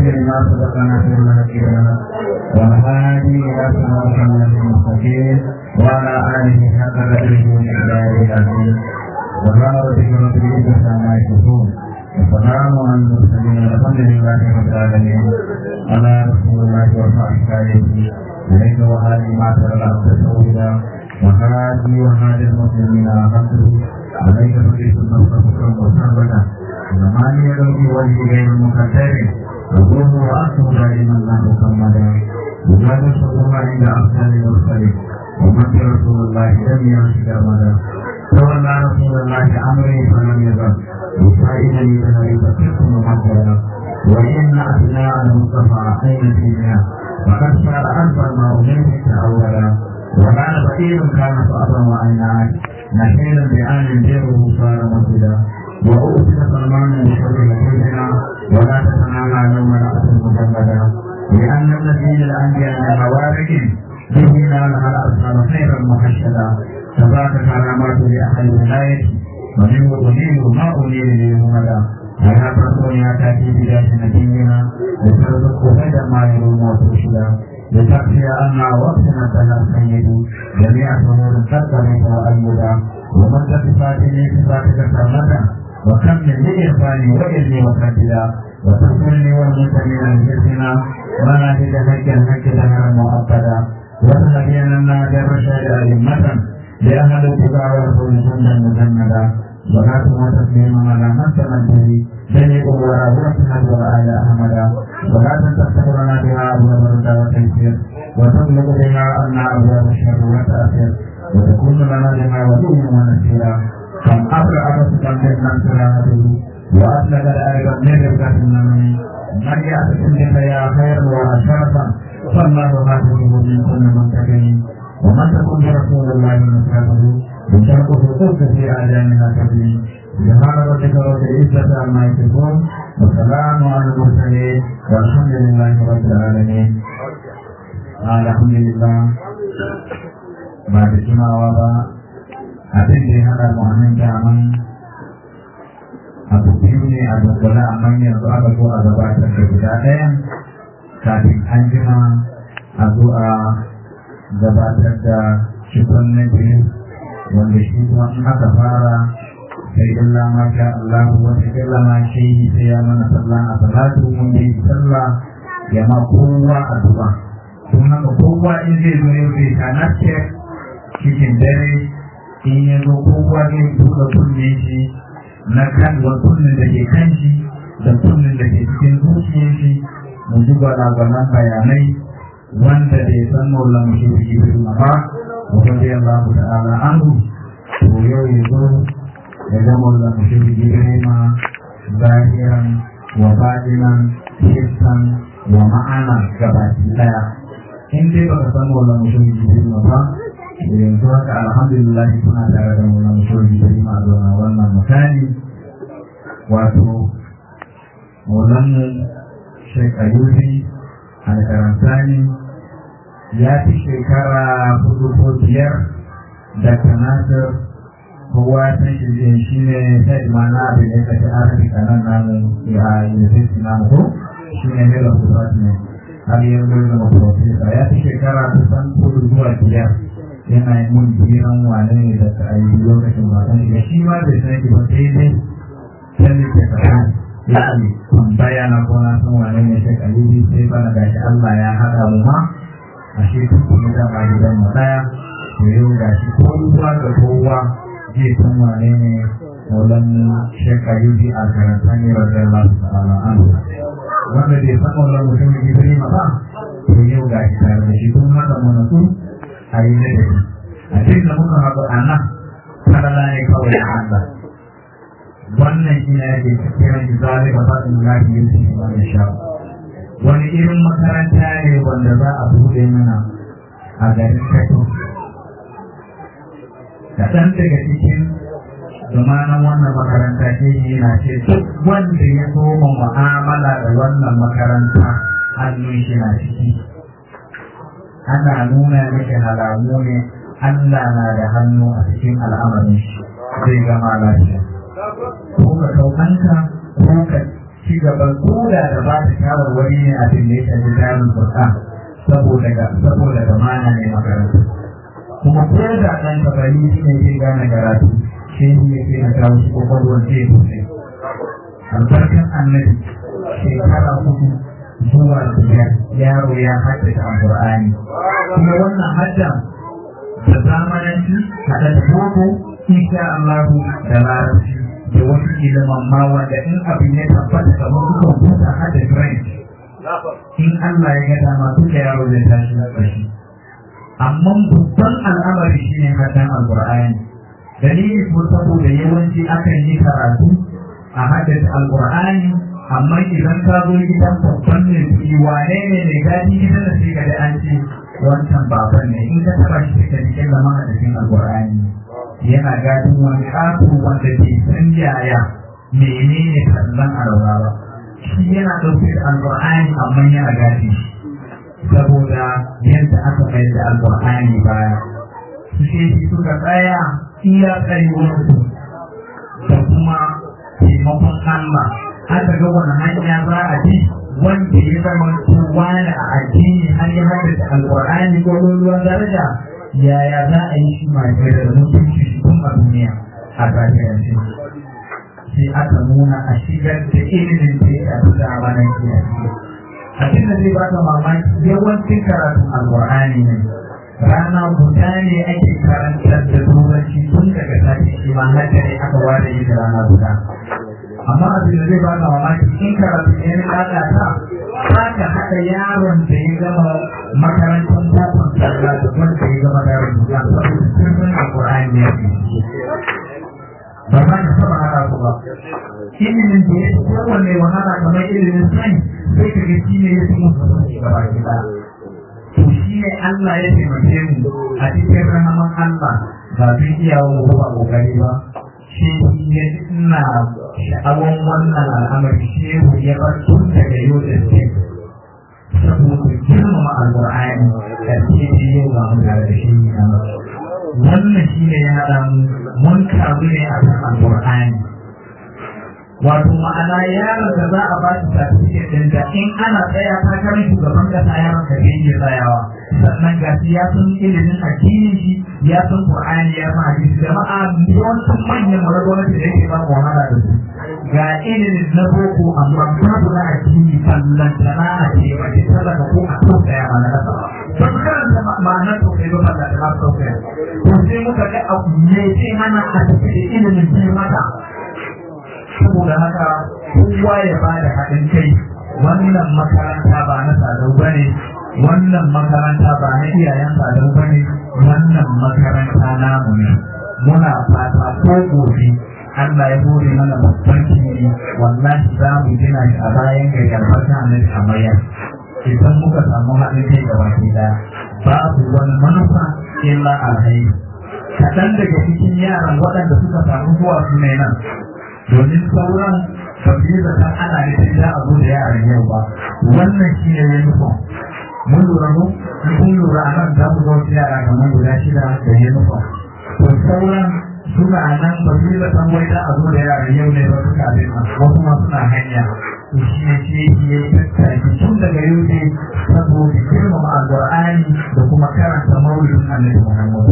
لما سبقنا في المهدينا والهادي إلى صراط المستقيم وعلى آله حق قدره ومقداره العظيم وقال ربك رب العزة عما يصفون وسلام على المرسلين والحمد لله رب العالمين على رسول الله وصحبه إليك وهذه ما ترى الأرض سودا وهذه وهذه المسلمين عبده عليك تقيس النفس فكرا وسردا زمان يدعو وجه غير مقدر وقوم وأنتم دائما لا مكمدا وجاد الصدور عند أفضل المرسلين ومن رسول الله لم يرشد أبدا تولى رسول الله أمري فلم يزل يساعدني بهذه فكرت ممثلا وإن أثناء المصطفى أين فينا وقد صار أكبر ما أمنت أولا وكان فقير كان صعبا وعينات نحيلا بآن ديره صار مسجدا وأوتي سلمان بشر لكلنا ولا تتنامى يوم رأس مجمدا لأن النبي الأنبياء من خوارج به نالها الأبصار خيرا محشدا تبارك كرامات لأهل الولاية ومنه أنير ما أنير للهمدا ويا فرسون يا تاتي بداية نبينا لترزق هدى ما يروم وترشدا لتكفي أن وقتنا تلا سيد جميع أمور قدرت وأيدا ومن صفاته صفاتك كرمة وكم من إرفاني وإذني وكبدا وتذكرني والمنتمين لجسنا مناهج هكا هكا لنا مؤبدا وتهدينا النادي الرشاد أئمة لأهل اتباع رسول جندا مجندا صلاة وتسليما على من تمده جميع وراء وسند وآل أحمدا صلاة تستمرنا بها أبواب الرضا والتيسير وتطلب بها أن أبواب الشر والتأثير وتكون لنا لما ولي ونسيرا كم أبرع بسكا من نصراته وأسلك الأيضا من ربكة النمي من يأتكم بك يا خير وشرفا فالله غافره من كل منتقم ومن تكن برسول الله نصرته بشرط حقوق في آذانها تبني سبحان ربك رب العزة عما يصفون والسلام على المرسلين والحمد لله رب العالمين الحمد لله بعد jimawa ba abin da ya hada mu anan daman abu biyu ne a dukkula amma yanzu aka zo a gabatar da guda ɗayan kafin an jima a zo a gabatar da cikon na biyu wanda shi kuma in aka fara sai illa ma sha Allah wata illa ma shi sai ya mana sallah a salatu mun yi sallah ya ma kowa addu'a kun haka kowa in zai zo yau zai tanace cikin dare in ya zo kowa zai buɗe kunne shi na kan wa kunnen da ke kan shi da kunnen da ke cikin zuciyar shi mu ji gwalagwalan bayanai wanda bai san maulan shi da jibril ba ورضي الله تعالى عنه ويوم يجمع المشرك جبريل ظاهرا وباطنا حسا ومعنى كباتي لا in dai baka san wannan mutum jibril ba yanzu haka alhamdulillah kuna tare da wannan mutum jibril ma zuwa wannan misali wato maulan shek ayubi alkarantani ya fi shekara hudu ko biyar da kanasar kowa ta shirye shi ne ta imana abin da ta arabi kanan namu a university namu ko shi ne mela kusat ne har yanzu da zama profesa ya fi shekara kusan hudu zuwa biyar yana yi mun jiran wane ne da ta ayi lokacin ba kan shiga shi ma bai san ki ba sai dai sai ne ke kasan ya ne tambaya na ko na san wane ne sai kalili sai bana gashi Allah ya haɗa mu ma a shi kuma da ba gidan mu daya to yau da shi kowa da kowa zai san wane ne maulan shekka yuji a karantar ne wajen Allah ta'ala an wanda bai san maulan mutum da gidari ma ba to yau ga shi tare da shi kuma da mu nasu a yi na dare a cikin da muka haɗu a nan falala ne kawai a Allah wannan shi ne ake kiran shi zalika faɗin lafi yin shi wani shawo wani irin makaranta ne wanda za a buɗe mana a garin kato kaɗan daga cikin zamanin wannan makaranta ke yi na ce duk wanda ya soma mu'amala da wannan makaranta hannun shi na ciki ana nuna miki halamu ne Allah na da hannu a cikin al'amarin shi zai gama lafiya ko ka ɗaukanka ko ka ci gaba ko da da ba ta shawarwari ne a cikin da ya shafi tsarin Qur'an saboda ga saboda zamana ne makaranta kuma ko da ɗan kabari ne ke gane karatu shi ne ke na kawo shi kwakwalwar zai sosai albarkan annabi shekara hudu zuwa biyar yaro ya haddace alƙur'ani kuma wannan haddan da zamananci haɗa da boko insha Allah da larabci da wasu ilimin ma wanda in abin ya tabbata kamar su kwamfuta hada french in Allah ya ga dama duka yaro zai tashi na ƙarshe amma babban al'amari shine haddan alƙur'ani dalili ko saboda yawanci akan yi karatu a haddace alƙur'ani amma idan ka zo gidan babban ne kuɗi wane ne mai gadi gidan da sai ka da an ce wancan baban ne in ka taɓa shi ka jikin zama a cikin alƙur'ani yana gadin wani ƙato wanda ke san yaya menene kallon arawa ba shi yana ɗauke da alƙur'ani amma yana gadi saboda yadda aka mai da alƙur'ani baya su ce suka tsaya iya tsayuwarsu da kuma taimakon Allah aka ga wani hanya za a bi wanda ya zama wani a addini har ya haddace alƙur'ani ko ruwan daraja yaya za a yi shi mai da mutunci shi tun a duniya a zahirance sai aka nuna a shigar da ilimin da ya shafi zamanin kiyaye abin da zai baka mamaki yawancin karatun alƙur'ani ne rana guda ne ake karantar da turanci tun daga sati shi ma haka ne aka ware yin rana guda amma abin da zai ba ka mamaki in karatu ne na lalata za ka haɗa yaron da ya gama makarantar bukon sallah da wanda ya gama yaron duka saboda sirrin alƙur'ani ne ba za ka taɓa haɗa su ba ilimin da ya fi kowanne wahala kamar ilimin sani sai ka ga shi ne ya fi musu gaba gida to shi ne Allah ya taimake mu a cikin rahaman Allah ba zai iya wa ba kokari ba shi ya ina sha'awan wannan al'amari shehu ya bar tun daga yau da ce saboda girmama alƙur'ani da ke ce yau ba mu da shi ne wannan shi ne ya haɗa mu mun karu ne a kan alƙur'ani wato ma'ana yaron da za a ba shi certificate din da in ana tsaya takarar shugaban kasa yaron da ke iya tsayawa sannan ga shi ya san ilimin addinin shi ya san qur'ani ya san hadisi jama'a yawancin manyan mara gwamnati da yake ba mu wahala da su ga ilimin na boko amma babu na addini fallantana a ce ba ce talaka ko a tausaya ma na kasa ba su karanta ma'anar tausayi ba fallantana tausaya to sai muka ga abu ne sai hana a tafi da ilimin sai mata saboda haka kowa ya ba da haɗin kai wannan makaranta ba na sadau ba ne wannan makaranta ba na iyayen sadau ba ne wannan makaranta namu ne muna fata ko gobe Allah ya hore mana babban kiri wallahi za mu gina shi a bayan gayyar fata na amarya idan muka samu haɗin kai da baki ɗaya babu wani manufa illa alhairi kaɗan daga cikin yaran waɗanda suka samu zuwa su ne nan domin sauran ba su yi zaton ana nufin za a zo da yaran yau ba wannan shi ne ya nufin mun lura mu in kun lura a nan za mu zo wasu yara kamar guda shida da ya nufin to sauran suna nan ba su yi zaton wai za a zo da yaran yau ne ba suka abin nan wasu ma suna hanya to shi ne shi ya yi tattaki tun daga yau ne saboda girmama alƙur'ani da kuma karanta maulidin annabi muhammadu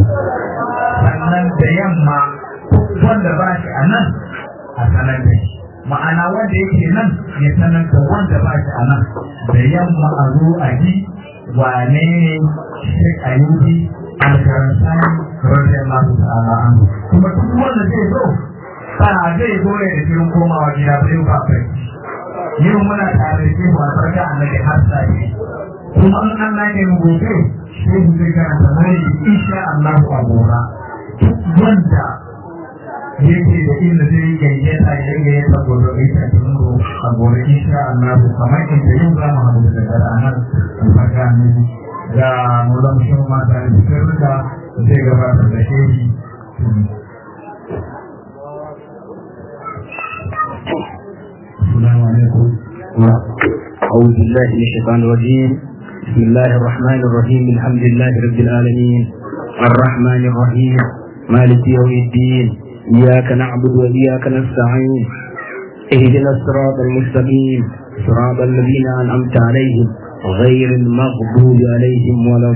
sannan da yamma wanda ba shi a nan a sanar da shi ma'ana wanda yake nan ya sanar da wanda ba shi a nan da yamma a zo a ji wane ne shi a yi alkaransani rarren masu ta'ala an kuma duk wanda zai zo ba zai zo ne da shirin komawa gida ba yau ba kai yau muna tare da shi ba farka annabi har sai kuma in Allah ne mu gobe shi zai karanta mai insha Allah a gora duk wanda yake da inda zai gayyata ya gayyata gobe bai ta tungo a gobe insha Allah kamar inda yau za mu haɗu da gara nan albarka ne ga mulan shi ma da sirrika zai gabatar da shehi السلام عليكم أعوذ بالله من الشيطان الرجيم بسم الله الرحمن الرحيم الحمد لله رب العالمين الرحمن الرحيم مالك يوم الدين إياك نعبد وإياك نستعين اهدنا الصراط المستقيم صراط الذين أنعمت عليهم غير المغضوب عليهم ولا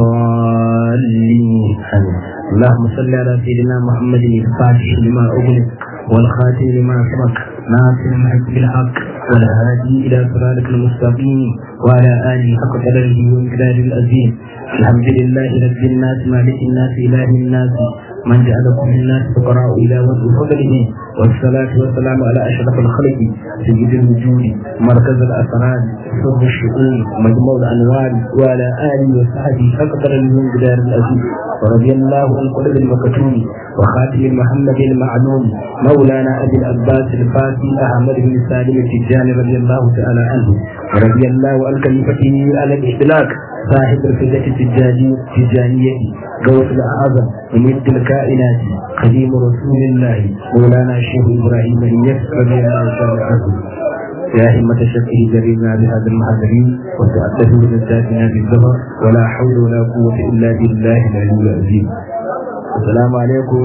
الضالين اللهم صل على سيدنا محمد الفاتح لما أغلق والخاتم لما سبق ناصر الحق بالحق والهادي إلى صراطك المستقيم وعلى آله حق قدره ومقداره العظيم الحمد لله رب الناس مالك الناس إله الناس من جعلكم الناس فقراء إلى وجه فضله والصلاة والسلام على أشرف الخلق سيد الوجود مركز الأسرار سر الشؤون مجموع الأنوار وعلى آله وصحبه أقدر من جدار الأزيز ورضي الله عن قلب المكتوم وخاتم محمد المعلوم مولانا أبي العباس الفاتي أحمد بن سالم التجاني رضي الله تعالى عنه ورضي الله عن خليفته على الإطلاق صاحب الفدة التجانية غوث الأعظم ومد الكائنات خديم رسول الله مولانا الشيخ إبراهيم بن يسر رضي الله تعالى عنه يا همة شفه جرينا بهذا المحاضرين وتأدبوا لذاتنا بالظهر ولا حول ولا قوة إلا بالله العلي العظيم السلام عليكم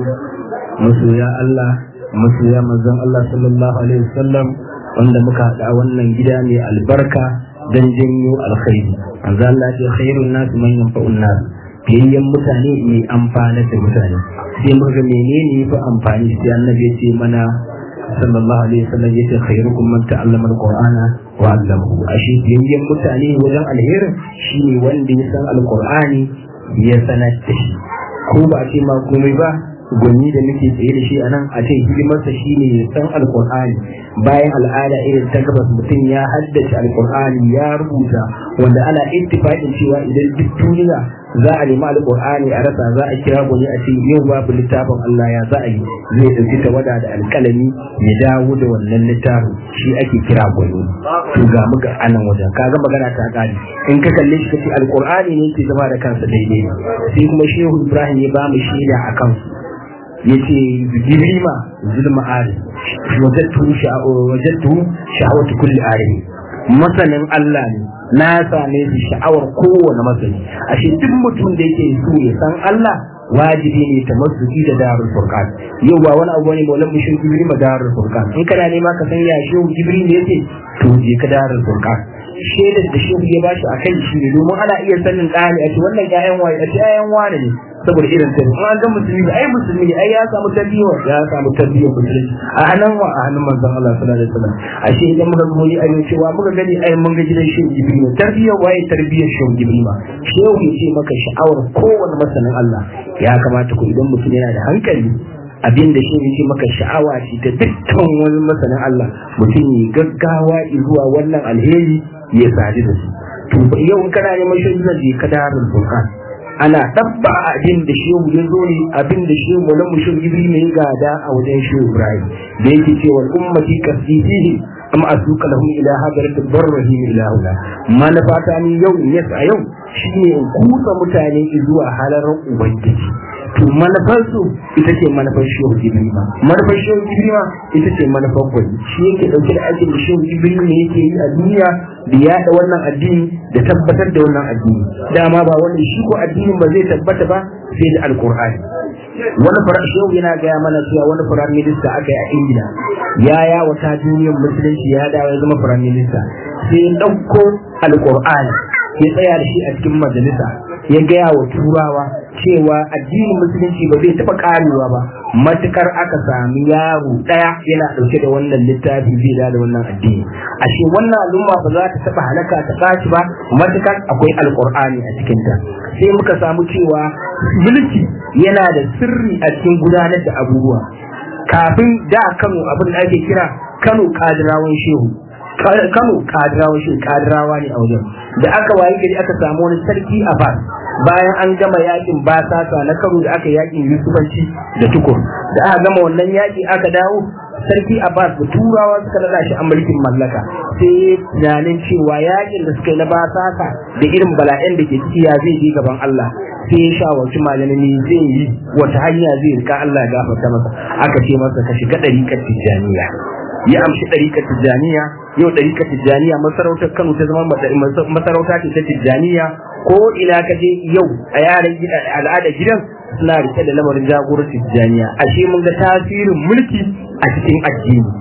masoya Allah masoya manzon Allah sallallahu alaihi wasallam wanda muka haɗa a wannan gida mai albarka don janyo alkhairi manzo Allah ya ce khairun nas man yanfa'un nas fiyayyen mutane mai amfana da mutane sai muka menene yafi amfani sai annabi ya ce mana sallallahu alaihi wasallam yace khairukum man ta'allama alqur'ana wa 'allamahu ashe fiyayyen mutane wajen alherin shine wanda ya san alqur'ani ya sanar da shi ko ba a ce ma komai ba gwani da muke tsaye da shi a nan a ce hidimarsa shi ne ya san alkur'ani bayan al'ada irin ta gabas mutum ya haddace alkur'ani ya rubuta wanda ana ittifaqin cewa idan duk duniya za a nemi alkur'ani a rasa za a kira gwani a ce yau babu littafin Allah ya za a yi zai ɗauki tawada da alƙalami ya dawo da wannan littafin shi ake kira gwani to ga muka anan wajen kaga magana ta ƙari in ka kalle shi kace alkur'ani ne ke zama da kansa daidai sai kuma shehu ibrahim ya ba mu shaida a kansu yace gibrima zulma ari wajattu wajattu sha'awatu kulli ari masanin Allah ne na same shi sha'awar kowane masani ashe duk mutum da yake so ya san Allah wajibi ne ta masuki da darul furqan yau ba wani abu ne maulan mushin gibri ma darul furqan in kana nema ka san ya shehu gibri ne yake to je ka darul furqan shaidar da shehu ya bashi a kai shi ne domin ana iya sanin ɗani a ce wannan ƴaƴan waye a ce ƴaƴan wane ne saboda irin ta an ga musulmi ai musulmi ne ai ya samu tarbiyya ya samu tarbiyya musulunci a hannun wa a hannun manzon Allah sallallahu alaihi wasallam ashe idan muka ga wani ayo cewa muka gani ai mun ga gidan shehu jibril tarbiyya waye tarbiyyar shehu jibril ma shehu ya ce maka sha'awar kowanne masanin Allah ya kamata ku idan mutum yana da hankali abin da shi yake maka sha'awa ce ta dukkan wani masanin Allah mutum ya gaggawa zuwa wannan alheri ya sadu da su to yau in kana neman shi zai je ka darul Qur'an ana dabba abin da shehu ya zo ne abin da shehu mu lamu shehu Ibrahim ne gada a wajen shehu Ibrahim da yake cewa ummati kasitihi amma asuka lahum ila hadarat barrahim ila hula manafata ni yau yes a yau shine in kusa mutane zuwa halarar ubangiji to manufarsu ita ce manufar shehu ibrima manufar shehu ibrima ita ce manufar gwani shi yake dauke da aikin da shehu ibrima ne yake yi a duniya da yaɗa wannan addini da tabbatar da wannan addini dama ba wannan shi ko addinin ba zai tabbata ba sai da alkur'ani wani fara shehu yana gaya mana cewa wani firayim minista aka yi a ingila ya yawata duniyar musulunci ya dawo ya zama firayim minista sai ya ɗauko alkur'ani ya tsaya da shi a cikin majalisa ya gaya wa turawa cewa addinin musulunci ba zai taɓa karewa ba matukar aka sami yaro ɗaya yana ɗauke da wannan littafi zai da wannan addini ashe wannan al'umma ba za ta taɓa halaka ta tashi ba matukar akwai alƙur'ani a cikinta sai muka samu cewa mulki yana da sirri a cikin gudanar da abubuwa kafin da kano abin da ake kira kano kadirawan shehu kano kadirawa shi kadirawa ne a wajen da aka wayi gari aka samu wani sarki a bas bayan an gama yakin basasa na karo da aka yakin yusufanci da tukur da aka gama wannan yaki aka dawo sarki abbas da turawa suka nada shi a mulkin mallaka sai tunanin cewa yakin da suka yi na basasa da irin bala'in da ke ciki ya zai je gaban allah sai ya shawarci malami zai yi wata hanya zai rika allah ya gafarta masa aka ce masa ka shiga ɗariƙar tijjaniya ya amshi ɗarikar tijjaniya yau ɗarikar tijjaniya masarautar kano ta zama masarauta ce ta tijjaniya ko ina ka je yau a yaran al'ada gidan suna rike da lamarin jagorar tijjaniya ashe mun ga tasirin mulki a cikin addini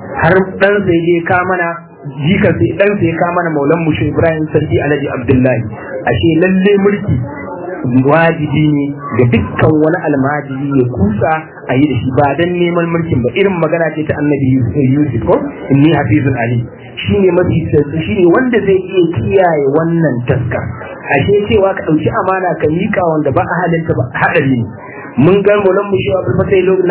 har dan sai je ka mana jika sai dan sai ka mana maulan mushe Ibrahim Sarki Alhaji Abdullahi ashe lalle mulki wajibi ne ga dukkan wani almajiri ya kusa a yi da shi ba dan neman mulkin ba irin magana ce ta annabi Yusuf ko inni hafizun ali shine mafi shine wanda zai iya kiyaye wannan taska ashe cewa ka dauki amana ka mika wanda ba a halinta ba hadari ne mun ga mulan mu shi abul fatai lo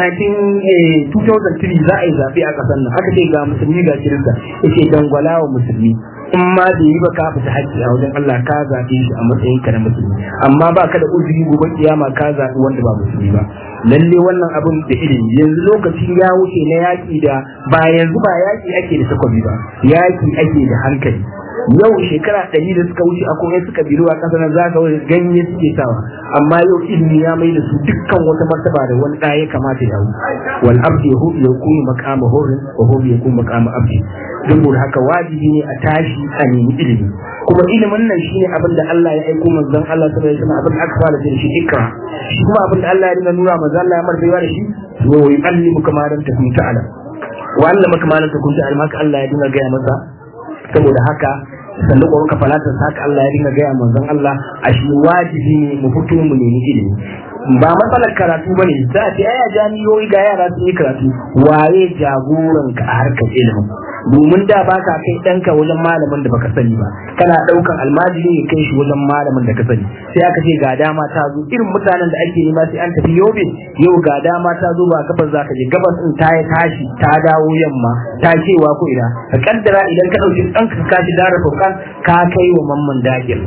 19 2003 za a yi zabe a kasar nan aka ce ga musulmi ga kirista yace dangwala wa musulmi in ma da yi ba ka fita haƙƙi a wajen Allah ka zaɓe shi a matsayin ka na musulmi amma ba ka da uzuri gobe kiyama ka zaɓi wanda ba musulmi ba lalle wannan abin da ilimi yanzu lokaci ya wuce na yaƙi da ba yanzu ba yaƙi ake da takobi ba yaƙi ake da hankali yau shekara ɗari da suka wuce akwai wasu kabilu a ƙasar nan za ka wani ganye suke sawa amma yau ilimi ya mai da su dukkan wata martaba da wani ɗaya kamata ya hau wal abdi yahu ya kuma makama horin wa hu ya kuma makama abdi saboda haka wajibi ne a tashi a nemi ilimi kuma ilimin nan shine abin da Allah ya aiko manzon Allah sallallahu alaihi wasallam abin da aka fara da shi ikra shi kuma abin da Allah ya dinga nuna manzon Allah ya martaba da shi wa yu'allimuka ma lam takun ta'lam wa allamaka ma lam takun ta'lam haka Allah ya dinga gaya masa saboda haka sannu ko ka falatar haka Allah ya dinga gaya manzon Allah a shi wajibi ne mu fito mu nemi ilimi ba matsalar karatu bane za a ce aya jami'o'i ga yara sun yi karatu waye jagoran ka a harkar ilimin domin da baka kai ɗanka wajen malamin da baka sani ba kana ɗaukan almajiri ya kai shi wajen malamin da ka sani sai aka ce ga dama ta zo irin mutanen da ake nema sai an tafi yobe yau ga dama ta zo ba gabas za ka je gabas din ta yi tashi ta dawo yamma ta cewa ko ina ka kaddara idan ka ɗauki ɗanka ka kashi dara faukan ka kai wa mamman dagir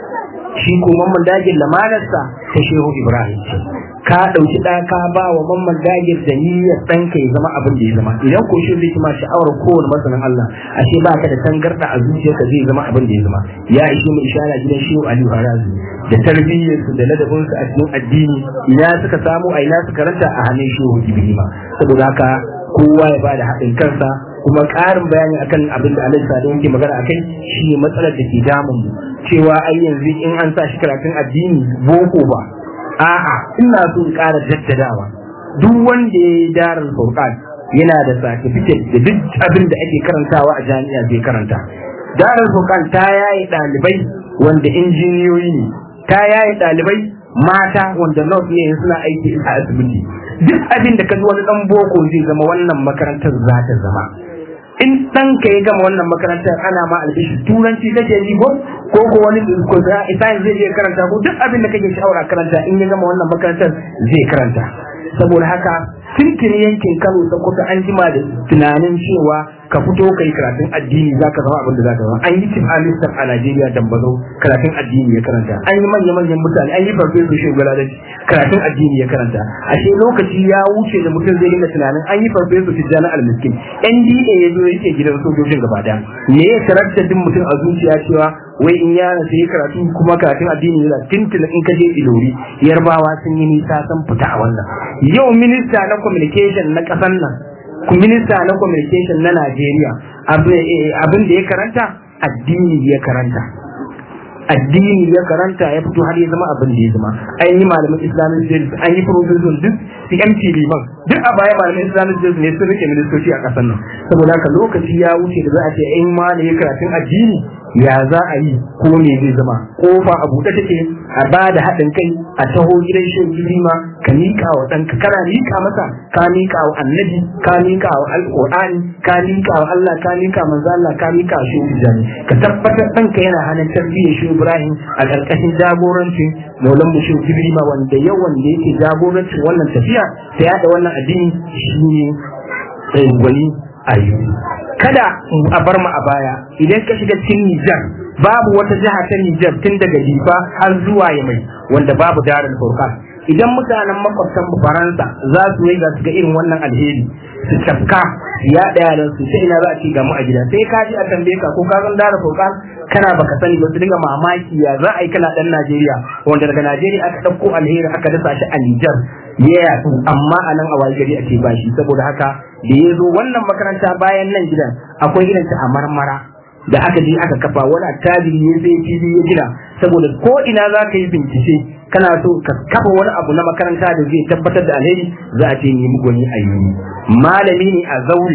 shi ko mamman dagir lamanarsa ta shehu ibrahim ka ɗauki ɗa ka ba wa mamman dagir da niyyar ɗanka ya zama abin da ya zama idan ko shi zai ma sha'awar kowane masanin Allah ashe ba ka da tangarɗa a zuciyarka zai zama abin da ya zama ya ishe mu ishara gidan shehu aliyu harazu da tarbiyyarsu da ladabinsu a cikin addini ina suka samu a ina suka ranta a hannun shehu ibrahima saboda haka kowa ya bada haɗin kansa kuma ƙarin bayani akan abin da alaihi sadu yake magana akai shi matsalar da ke damun mu cewa ai yanzu in an sa shi karatun addini boko ba a'a ina so in ƙara jaddadawa duk wanda ya yi darar furqan yana da certificate da duk abin da ake karantawa a jami'a zai karanta darar furqan ta yayi ɗalibai wanda injiniyoyi ne ta yayi ɗalibai mata wanda nurse ne suna aiki a asibiti duk abin da ka wani dan boko zai zama wannan makarantar za ta zama in dan ka ya gama wannan makarantar ana ma albishi turanci kake yi ko ko ko wani ko science zai je karanta ko duk abin da kake shawara karanta in ya gama wannan makarantar zai karanta saboda haka tuntuni yankin Kano da kusa an jima da tunanin cewa ka fito kai karatun addini za ka zama abin da za ka zama an yi cin alistar a Najeriya dambazo karatun addini ya karanta an yi manya manyan mutane an yi farfesu shugaba da karatun addini ya karanta ashe lokaci ya wuce da mutum zai dinga tunanin an yi farfesu tijjani almiskin NDA ya zo yake gidan sojojin gaba daya me ya karanta din mutum a zuciya cewa wai in yana sai karatu kuma karatun addini yana tintin in ka je ilori yarbawa sun yi nisa sun fita a wannan yau minista na communication na kasan nan minista na communication na Najeriya abin da ya karanta addini ya karanta addini ya karanta ya fito har ya zama abin da ya zama an yi malamin islamic studies an yi professor duk CMT liman duk a baya malamin islamic studies ne sun rike ministoci a kasar nan saboda haka lokaci ya wuce da za a ce in ma ne karatun addini ya za a yi ko me zai zama kofa a buɗe take a ba da haɗin kai a taho gidan shan ma ka miƙa wa ɗanka kana miƙa masa ka miƙa wa annabi ka miƙa wa alƙur'ani ka miƙa wa Allah ka miƙa manzo Allah ka miƙa wa shehu jani ka tabbatar ɗanka yana hannun tarbiyyar shehu Ibrahim a ƙarƙashin jagorancin Maulan mu shehu Ibrahim wanda yawan da yake jagorancin wannan tafiya ta yaɗa wannan addini shine gwani ayyuka kada a bar mu a baya idan ka shiga cikin Nijar babu wata jiha ta Nijar tun daga Difa har zuwa Yamai wanda babu darin Furqan idan mutanen makwabtan Faransa za su yi ga ga irin wannan alheri su tafka ya daya da su sai ina za a ci ga mu a gida sai ka ji a tambaye ka ko ka san darin Furqan kana baka sani ba su dinga mamaki ya za a yi kana dan Najeriya wanda daga Najeriya aka dauko alheri aka dasa shi a Nijar ya yatsu amma a nan a waye gari ake bashi saboda haka da ya zo wannan makaranta bayan nan gidan akwai irin ta a marmara da aka je aka kafa wani attajiri ya sai fili ya gina saboda ko ina za ka yi bincike kana so ka kafa wani abu na makaranta da zai tabbatar da alheri za a ce nemi gwani a yi malami ne a zauri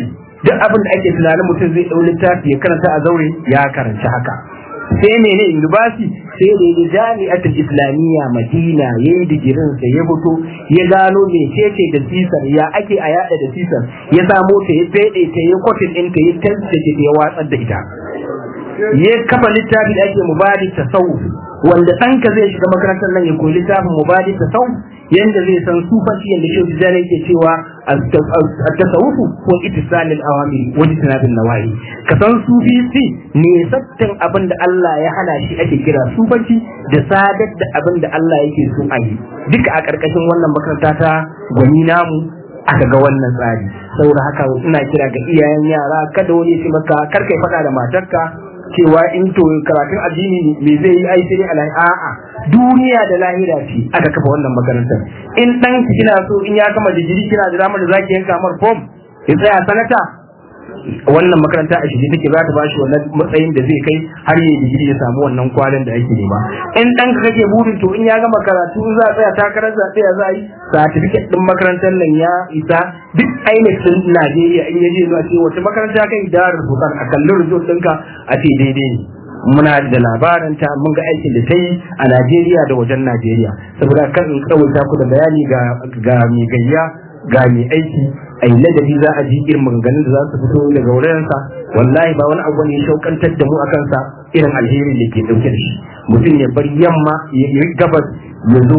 duk abin da ake tunanin mutum zai ɗau littafi ya karanta a zaure ya karanci haka sai mene indubasi sai da ya jami'atul islamiyya madina ya yi digirin sa ya fito ya gano mecece da sisar ya ake a yada da sisar ya samo ta ya fede ta ya kwatin ɗinta ya tantance ta ya watsar da ita ya kafa littafi da ake mubadi tasawuf wanda ɗanka zai shiga makarantar nan ya koyi littafin mubadi tasawuf yanda zai san sufanci yanda shi da yake cewa التصوف هو اتصال الاوامر واجتناب النواهي كسان sufi ne sattin abin da Allah ya hana shi ake kira sufanci da sadar da abin da Allah yake so a yi duka a ƙarƙashin wannan makaranta ta gwani namu aka ga wannan tsari saboda haka ina kira ga iyayen yara kada wani ya ce maka kar kai faɗa da matarka cewa in to karatun addini me zai yi ai sai alai a'a duniya da lahira ce aka kafa wannan makarantar in dan kina so in ya gama digiri kina da damar da zaki yanka mar form ya tsaya sanata wannan makaranta a shirye take za ta bashi wannan matsayin da zai kai har yi digiri ya samu wannan kwalin da ake nema in dan ka kake burin to in ya gama karatu in za a tsaya takarar zaɓe ya za a yi certificate din makarantar nan ya isa duk ainihin din Najeriya in yaje zuwa ce wata makaranta kai da rubutan a kallon result ɗinka a ce daidai ne muna da labarin ta mun ga aikin da ta yi a Najeriya da wajen Najeriya saboda kan in tsawaita ku da bayani ga ga mai gayya ga mai aiki a yi ladabi za a ji irin maganganun da za su fito daga wurinsa wallahi ba wani abu ne shaukantar da mu a kansa irin alherin da ke dauke da shi mutum ya bar yamma ya yi gabas ya zo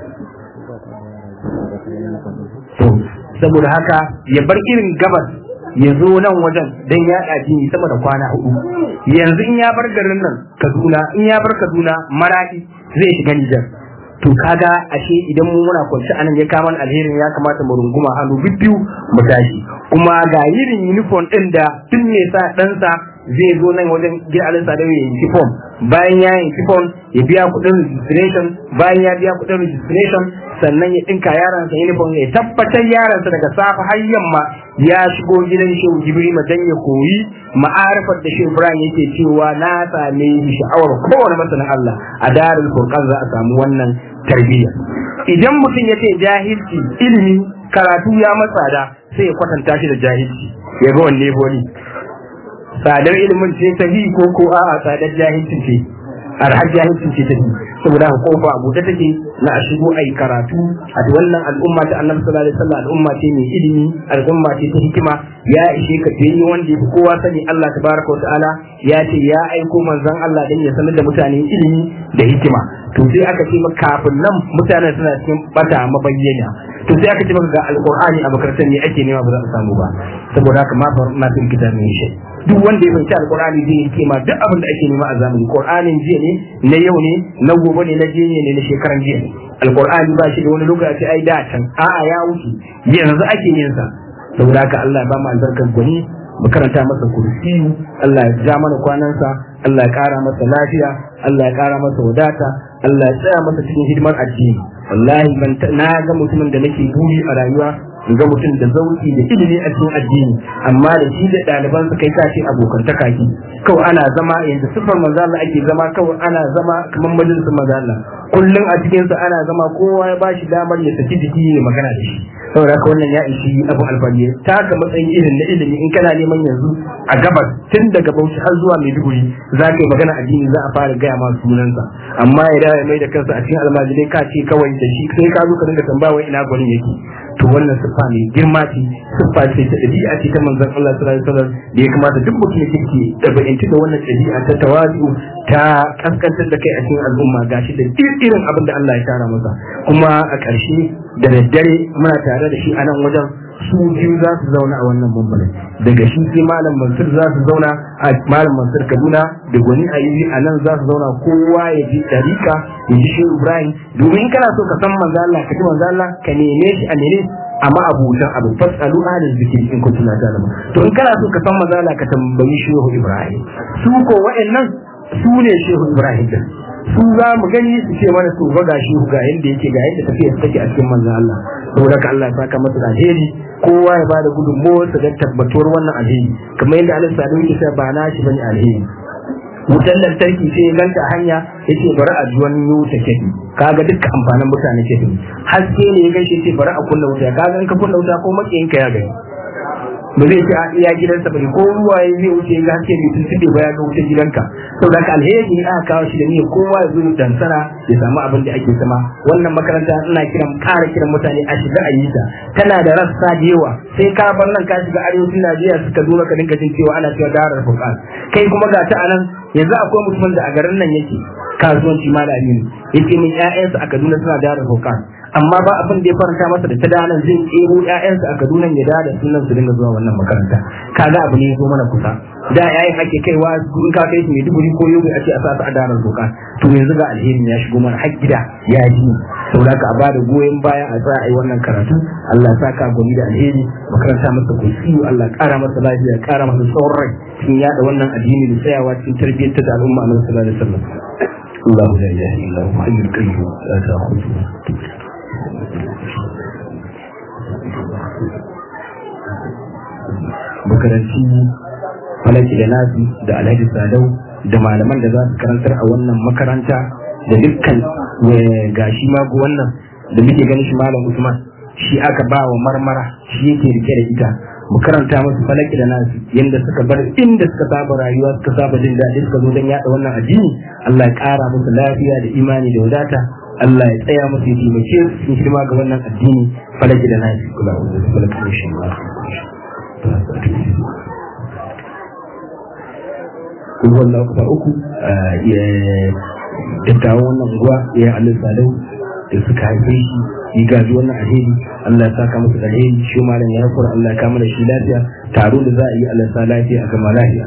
to saboda haka ya bar irin gabas ya zo nan wajen don ya ɗaji sama da kwana hudu yanzu in ya bar garin nan kaduna in ya bar kaduna maradi zai shiga nijar to kaga ashe idan mu muna kwanci anan ya kama alherin ya kamata mu runguma hannu bibbiyu mu tashi kuma ga irin uniform din da tun me sa ɗansa zai zo nan wajen gida alinsa da ya yi form bayan ya yi form ya biya kuɗin registration bayan ya biya kuɗin registration sannan ya ɗinka yaransa uniform ya tabbatar yaransa daga safe har yamma ya shigo gidan shehu jibrima dan ya koyi ma'arifar da shehu ibrahim yake cewa na same sha'awar kowane masanin allah a darul furqan za a samu wannan tarbiyya idan mutum ya ce jahilci ilimi karatu ya matsa da sai ya kwatanta shi da jahilci ya ga wanne boni tsadar ilimin ce ta hi ko ko a'a tsadar jahilci ce arhar jahilci ce ta hi saboda haka kofa a buɗe take na a shigo a yi karatu a wannan al'umma ta annabi sallallahu alaihi wasallam al'umma ce mai ilimi al'umma ce ta hikima ya ishe ka ce wanda ya fi kowa sani Allah tabaraka wa ta'ala ya ce ya aiko manzon Allah dan ya sanar da mutane ilimi da hikima to sai aka ce maka kafin nan mutane suna cikin bata mabayyana to sai aka ce maka ga alqur'ani a makarantar ne ake nema ba za a samu ba saboda haka ma na fin kitabin shi duk wanda ya fahimci alqur'ani zai yi kima duk abin da ake nema a zamani qur'anin jiya ne na yau ne na gobe ne na jiya ne na shekaran jiya ne alqur'ani ba shi da wani lokaci ai da can a'a ya wuce yanzu ake yin sa saboda haka Allah ya ba mu albarkar gwani mu karanta masa kursiyu Allah ya ja mana kwanansa Allah ya kara masa lafiya Allah ya kara masa wadata Allah ya tsaya masa cikin hidimar addini wallahi ban na ga mutumin da nake buri a rayuwa in ga mutum da zauki da ilimi a cikin addini amma da shi da ɗaliban su kai ka ce abokantaka ki kawai ana zama yanzu sifar manzo Allah ake zama kawai ana zama kamar majalisar manzo Allah kullum a cikin sa ana zama kowa ya bashi damar ya saki jiki ya magana da shi saboda haka wannan ya ishi abu alfariye ta ga matsayin irin na ilimi in kana neman yanzu a gabas tun daga Bauchi har zuwa Maiduguri za ka yi magana addini za a fara gaya ma sunansa amma ya dawo ya mai da kansa a cikin almajirai ka ce kawai da shi sai ka zo ka dinga tambaya wai ina gwanin yake to wannan siffa ne girma ce siffa ce ta ɗabi'a ce ta manzon Allah sallallahu alaihi wasallam da ya kamata duk mutum ya kike ɗabi'anci da wannan ɗabi'a ta tawazu ta kaskantar da kai a cikin al'umma gashi da irin abin da Allah ya tara masa kuma a ƙarshe da daddare muna tare da shi a nan wajen su biyu za su zauna a wannan bambalin daga shi sai malam mansur za su zauna a malam mansur kaduna da gwani a yi a nan za su zauna kowa ya ji ɗarika ya ji shi ibrahim domin kana so ka san manzo Allah ka ji manzo Allah ka neme shi a nene amma abutan abu fasalu alil zikri in kuntum la ta'lamun to in kana so ka san manzo Allah ka tambayi shehu ibrahim su ko wa'annan su ne shehu ibrahim din su za mu gani su ce mana su ga shi ga yanda yake ga yanda tafiya take a cikin manzon Allah saboda ka Allah ya saka masa da alheri kowa ya bada gudunmawar sa don tabbatuwar wannan alheri kamar yadda Allah sadu yake cewa ba na shi bane alheri wutar lantarki sai ya ganta hanya yace bari a ji wani wuta ke kaga dukkan amfanin mutane ke haske ne ya gaishe ce bari a kunna wuta kaga in ka kunna wuta ko makiyin ka ya gani ba zai ce a iya gidansa bane ko ruwa ya zai wuce ga haske ne tun tube ba ya ga wuce gidanka saboda haka alheri ne aka kawo shi da niyyar kowa ya zo ya dansana ya samu abin da ake sama wannan makaranta ina kiran ƙara kiran mutane a shiga a yi ta tana da rassa da yawa sai ka bar nan ka shiga arewacin Najeriya suka zo ka dinga jin cewa ana cewa darar fuqan kai kuma ga ta anan yanzu akwai mutumin da a garin nan yake kasuwanci malami ne yake min ƴaƴansa a Kaduna suna darar fuqan amma ba abin da ya faranta masa da ta danan zai tsero ƴaƴansa a Kaduna ya da sunan su dinga zuwa wannan makaranta kaga abu ne ya zo mana kusa da yayin ake kaiwa in ka kai su ne duburi ko yobe a ce a sa su a darar doka to yanzu ga alherin ya shigo mana har gida ya ji saboda ka a bada goyon baya a tsaya a yi wannan karatu Allah ya saka gwani da alheri makaranta masa kursiyu Allah ya kara masa lafiya ya kara masa tsawon rai cikin yada wannan addini da tsayawa cikin tarbiyyar da al'umma a sallallahu alaihi wasallam الله لا اله الا هو حي القيوم لا تاخذه makaranci falaki da nasi da alhaji sadau da malaman da za su karantar a wannan makaranta da dukkan gashi mago wannan da muke ganin shi malam usman shi aka ba wa marmara shi yake rike da ita mu karanta musu falaki da nasi yanda suka bar inda suka saba rayuwa suka saba jin daɗi suka zo don yaɗa wannan addini Allah ya ƙara musu lafiya da imani da wadata Allah ya tsaya musu ya taimake su cikin shirma ga wannan addini falaki da nasi kula da falaki da shi kuma wannan kusa uku dattawan wannan unguwa ya alin sadau da suka haife shi yi gaji wannan alheri Allah ya saka musu alheri shi malam ya kura Allah ya kama da shi lafiya taro da za a yi Allah sa lafiya a gama lafiya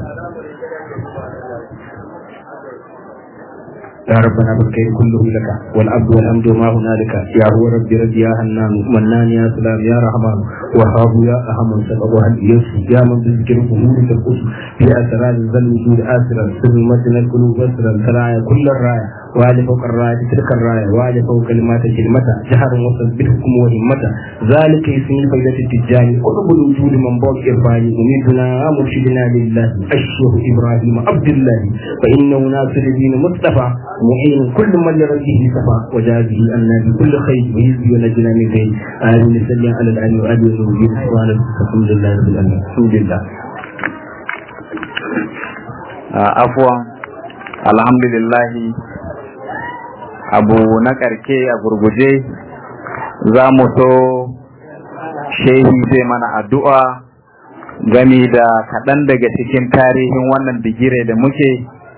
يا ربنا بالخير كله لك والعبد والحمد ما هنالك يا هو ربي ربي يا حنان منان يا سلام يا رحمن وهاب يا أهم سبب وهل يسر يا من بالذكر أمور تلقص في أسرار ذا الوجود آسرا سر متن القلوب أسرا ترايا كل الراية وعلى فوق الراية تلك الراية وعلى فوق كلمات كلمة جهر وصل بالحكم وهمة ذلك اسم فائدة التجاني قلوب الوجود من بوك إرفاني أميدنا مرشدنا لله أشهر إبراهيم عبد الله فإنه ناصر الدين مصطفى معين كل من لربه صفا وجازه أن بكل خير ويزي ونجنا من غير آمين نسلم على الآن وآدي ونوجد سبحانه الحمد لله رب العالمين الحمد لله عفوا الحمد لله abu na karke a gurguje za mu so shehi zai mana addu'a gami da kaɗan daga cikin tarihin wannan bigire da muke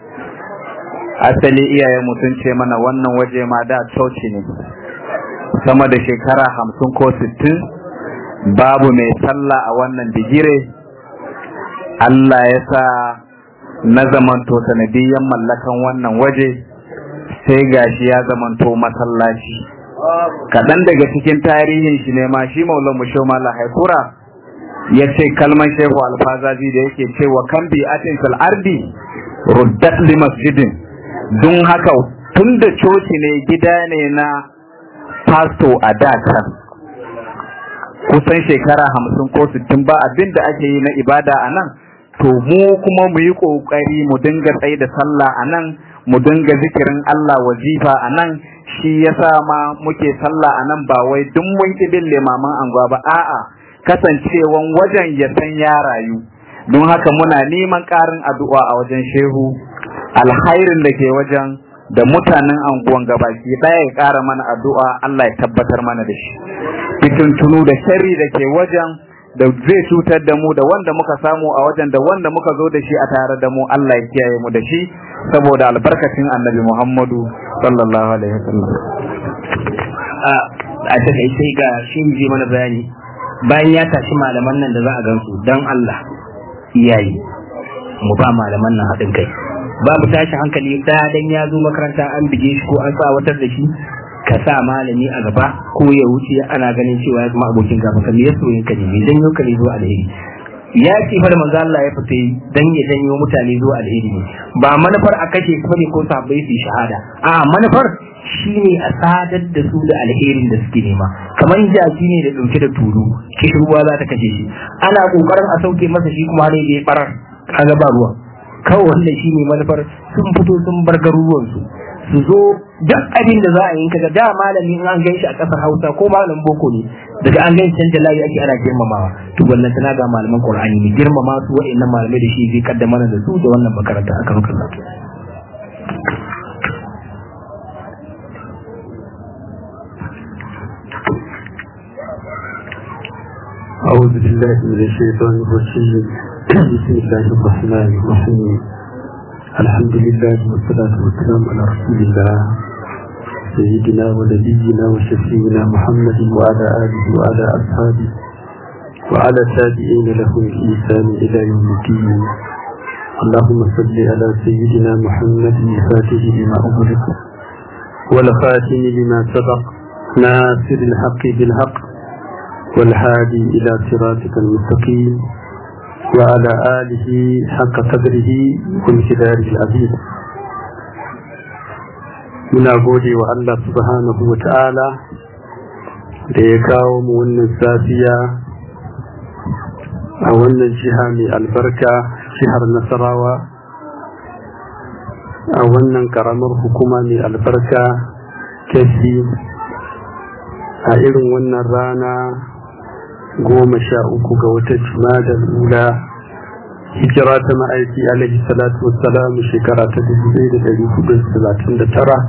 asali iyayen sun ce mana wannan waje ma da coci ne sama da shekara hamsin ko sittin babu mai sallah a wannan bigire Allah ya sa na zamanto sanadiyyan mallakan wannan waje sai gashi ya zamanto masallaci kaɗan daga cikin tarihin shi ne ma shi maulan musho mala haikura ya ce kalman shehu alfazazi da yake cewa kan bi atin ardi ruddat li masjidin don haka tun da coci ne gida ne na pasto a da can kusan shekara hamsin ko sittin ba abin da ake yi na ibada a nan to mu kuma mu yi ƙoƙari mu dinga tsaye da sallah a nan mu dinga zikirin Allah wazifa a nan shi yasa ma muke sallah a nan ba wai duk mun bin limaman anguwa ba a'a kasancewan wajen ya san ya rayu don haka muna neman ƙarin addu'a a wajen shehu alhairin da ke wajen da mutanen anguwan gabaki ɗaya ya ƙara mana addu'a Allah ya tabbatar mana da shi fitintunu da shari da ke wajen da zai cutar da mu da wanda muka samu a wajen da wanda muka zo da shi a tare da mu Allah ya kiyaye mu da shi saboda albarkacin annabi Muhammadu sallallahu alaihi wasallam a takaice ga shi ji mana bayani bayan ya tashi malaman nan da za a gansu don Allah iyaye mu ba malaman nan haɗin kai babu tashi hankali ɗaya dan ya zo makaranta an bige shi ko an tsawatar da shi ka sa malami a gaba ko ya wuce ana ganin cewa ya zama abokin gaba ka ya soyin ka ne mai janyo ka ne zuwa alheri ya ce fa da manzo Allah ya fita dan ya janyo mutane zuwa alheri ne ba manufar a kashe su ne ko sabbai su shahada a manufar shine a sadar da su da alherin da suke nema kamar jaki ne da dauke da tulu kishirwa za ta kashe shi ana kokarin a sauke masa shi kuma ne ya barar kaga ba ruwa kawai wannan shine manufar sun fito sun bar garuruwansu su zo duk abin da za a yi kaga da malami in an gaishe a kasar Hausa ko malamin boko ne daga an gaishe canja layi ake ana girmamawa to wannan tana ga malaman Qur'ani ne girmama su wa'annan malamai da shi zai kaddamar da su da wannan makaranta aka ruka أعوذ بالله من الشيطان الرجيم بسم الله الرحمن الرحيم الحمد لله والصلاة والسلام على رسول الله سيدنا ونبينا وشفينا محمد وعلى آله وعلى أصحابه وعلى تابعين لهم بإحسان إلى يوم الدين اللهم صل على سيدنا محمد الفاتح لما أغلق والخاتم لما سبق ناصر الحق بالحق والهادي إلى صراطك المستقيم وعلى آله حق قدره وامتداره العظيم muna gode wa Allah subhanahu wa ta'ala da ya kawo mu wannan safiya a wannan jiha mai albarka jihar nasarawa a wannan karamar hukuma mai albarka kefi a irin wannan rana goma sha uku ga wata da lula hijira ta ma'aiki alaihi salatu wassalam shekara ta dubu ɗaya da ɗari hudu da talatin da tara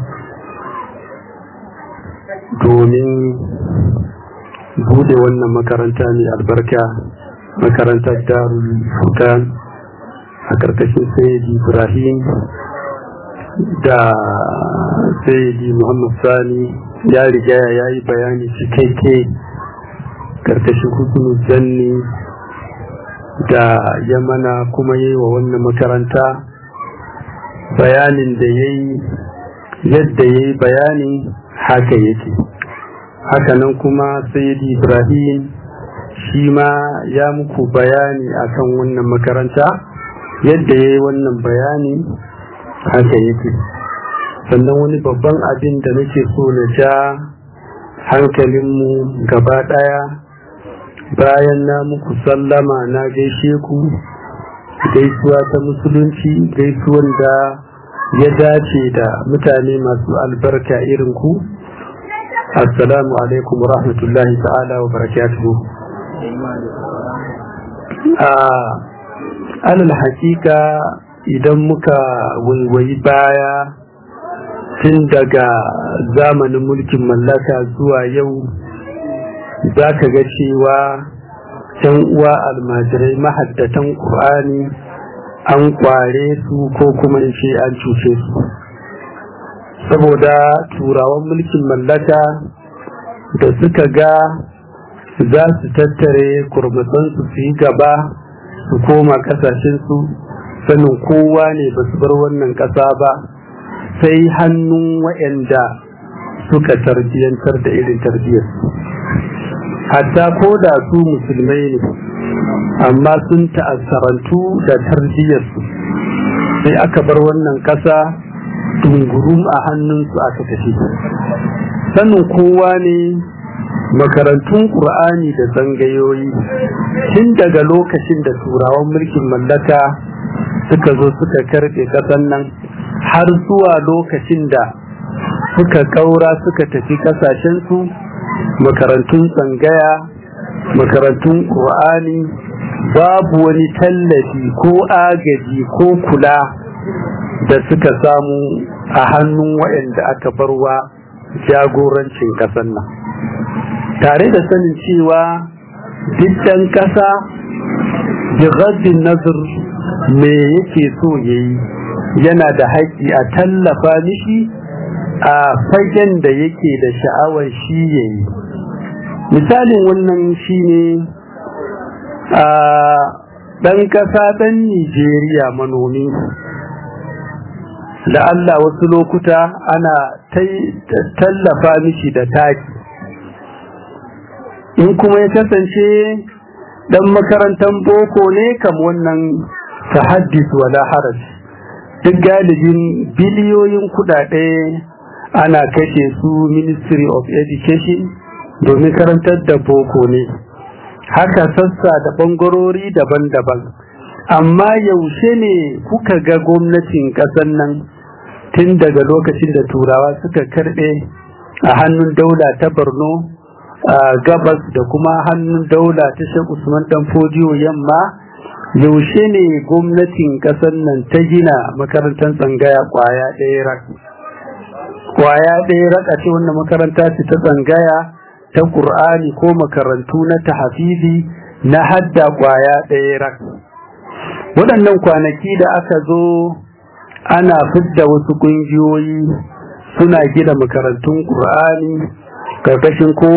domin bude wannan makaranta mai albarka makarantar darul fukan a ƙarƙashin sayyidi ibrahim da sayyidi muhammad sani ya riga ya yi bayani cikakke karkashin hukunu zanni da ya mana kuma yi wa wannan makaranta bayanin da ya yi yadda ya yi bayani haka yake hakanan kuma sayyidi ibrahim shi ma ya muku bayani akan wannan makaranta yadda ya yi wannan bayani haka yake sannan wani babban abin da nake so na ja hankalinmu gaba ɗaya bayan na muku sallama na gaishe ku gaisuwa ta musulunci gaisuwan da ya dace da mutane masu albarka irin ku assalamu alaikum rahmatullahi ta'ala wa barakatuhu a alal hakika idan muka waiwayi baya tun daga zamanin mulkin mallaka zuwa yau za ka ga cewa ‘yan uwa almajirai mahaddatan ƙur'ani an kware su ko kuma in ce an cuce su saboda turawan mulkin mallaka da suka ga za su tattare kurmatsansu su yi gaba su koma ƙasashensu sanin kowa ne ba su bar wannan ƙasa ba sai hannun waɗanda suka tarbiyyantar da irin tarbiyyarsu hatta ko da su musulmai ne amma sun ta'assarantu da tarbiyyarsu sai aka bar wannan ƙasa dungurum a hannunsu aka tafi sanin kowa ne makarantun ƙur'ani da zangayoyi tun daga lokacin da turawan mulkin mallaka suka zo suka karɓe ƙasan nan har zuwa lokacin da suka ƙaura suka tafi ƙasashensu makarantun tsangaya makarantun ƙur'ani babu wani tallafi ko agaji ko kula da suka samu a hannun waɗanda aka barwa jagorancin ƙasar nan tare da sanin cewa dukkan ƙasa bigaddin nazar me yake so ya yi yana da haƙƙi a tallafa mishi a fagen da yake da sha'awar shi ya yi misalin wannan shi ne a ɗan ƙasa ɗan nijeriya manomi da Allah wasu lokuta ana tallafa mishi da taki in kuma ya kasance ɗan makarantar boko ne kam wannan tahaddis wala haraj duk galibin biliyoyin kudade ana kashe su ministry of education domin karantar da boko ne haka sassa da bangarori daban-daban amma yaushe ne kuka ga gwamnatin ƙasar nan tun daga lokacin da turawa suka karɓe a hannun daula ta borno a gabas da kuma hannun daula ta shek usman dan fodiyo yamma yaushe ne gwamnatin ƙasar nan ta gina makarantar tsangaya kwaya ɗaya rak kwaya ɗaya rak a ce wannan makaranta ce ta tsangaya ta ƙur'ani ko makarantu na tahafizi na hadda kwaya ɗaya rak waɗannan kwanaki da aka zo ana fidda wasu ƙungiyoyi suna gina makarantun ƙur'ani karkashin ko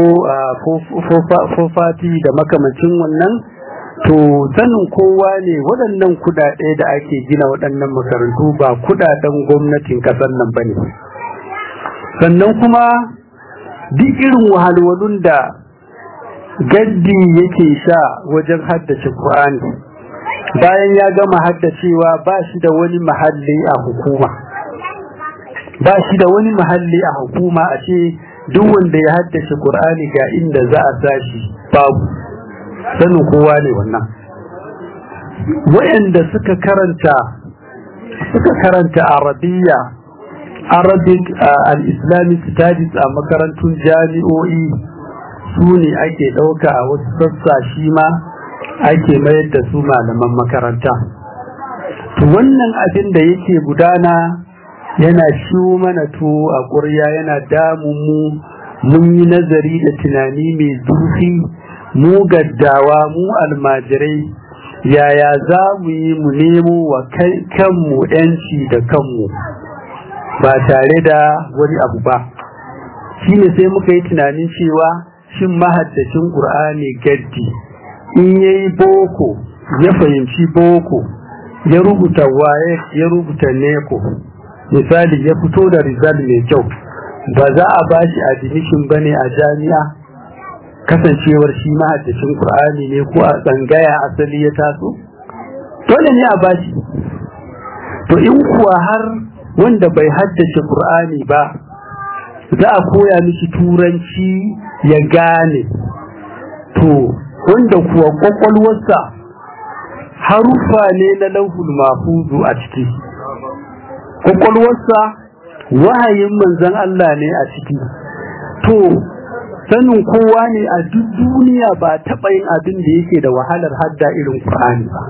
fofati da makamacin wannan to sanin kowa ne waɗannan kuɗaɗe da ake gina waɗannan makarantu ba kuɗaɗen gwamnatin ƙasar nan ba ne sannan kuma duk irin wahalwalun da gaddi yake sha wajen haddace ƙur'ani bayan ya gama haddacewa ba shi da wani mahalli a hukuma ba shi da wani mahalli a hukuma a ce duk wanda ya haddace Qur'ani ga inda za a sashi babu sanin kowa ne wannan wayanda suka karanta suka karanta arabiya arabic al-islamic studies a makarantun jami'o'i su ne ake ɗauka a wasu sassa shi ma ake mayar da su malaman makaranta to wannan abin da yake gudana yana shiwo mana to a ƙurya yana damun mu mun yi nazari da tunani mai zurfi mu gaddawa mu almajirai yaya za mu yi mu nemo wa kanmu yanci da kanmu ba tare da wani abu ba shi ne sai muka yi tunanin cewa shin mahaddacin ƙur'ani gaddi in ya yi boko ya fahimci boko ya rubuta waye ya rubuta neko misali ya fito da result mai kyau ba za a ba shi admission ba ne a jami'a kasancewar shi mahaddacin Kur'ani ne ko a tsangaya asali ya taso dole ne a bashi to in kuwa har wanda bai haddace Kur'ani ba za a koya mishi turanci ya gane to wanda kuwa kwakwalwarsa haruffa ne na lauhul mafuzu a ciki kwakwalwarsa wahayin manzan Allah ne a ciki to sanin kowa ne a duk duniya ba taɓa yin abin da yake da wahalar hadda irin Qur'ani ba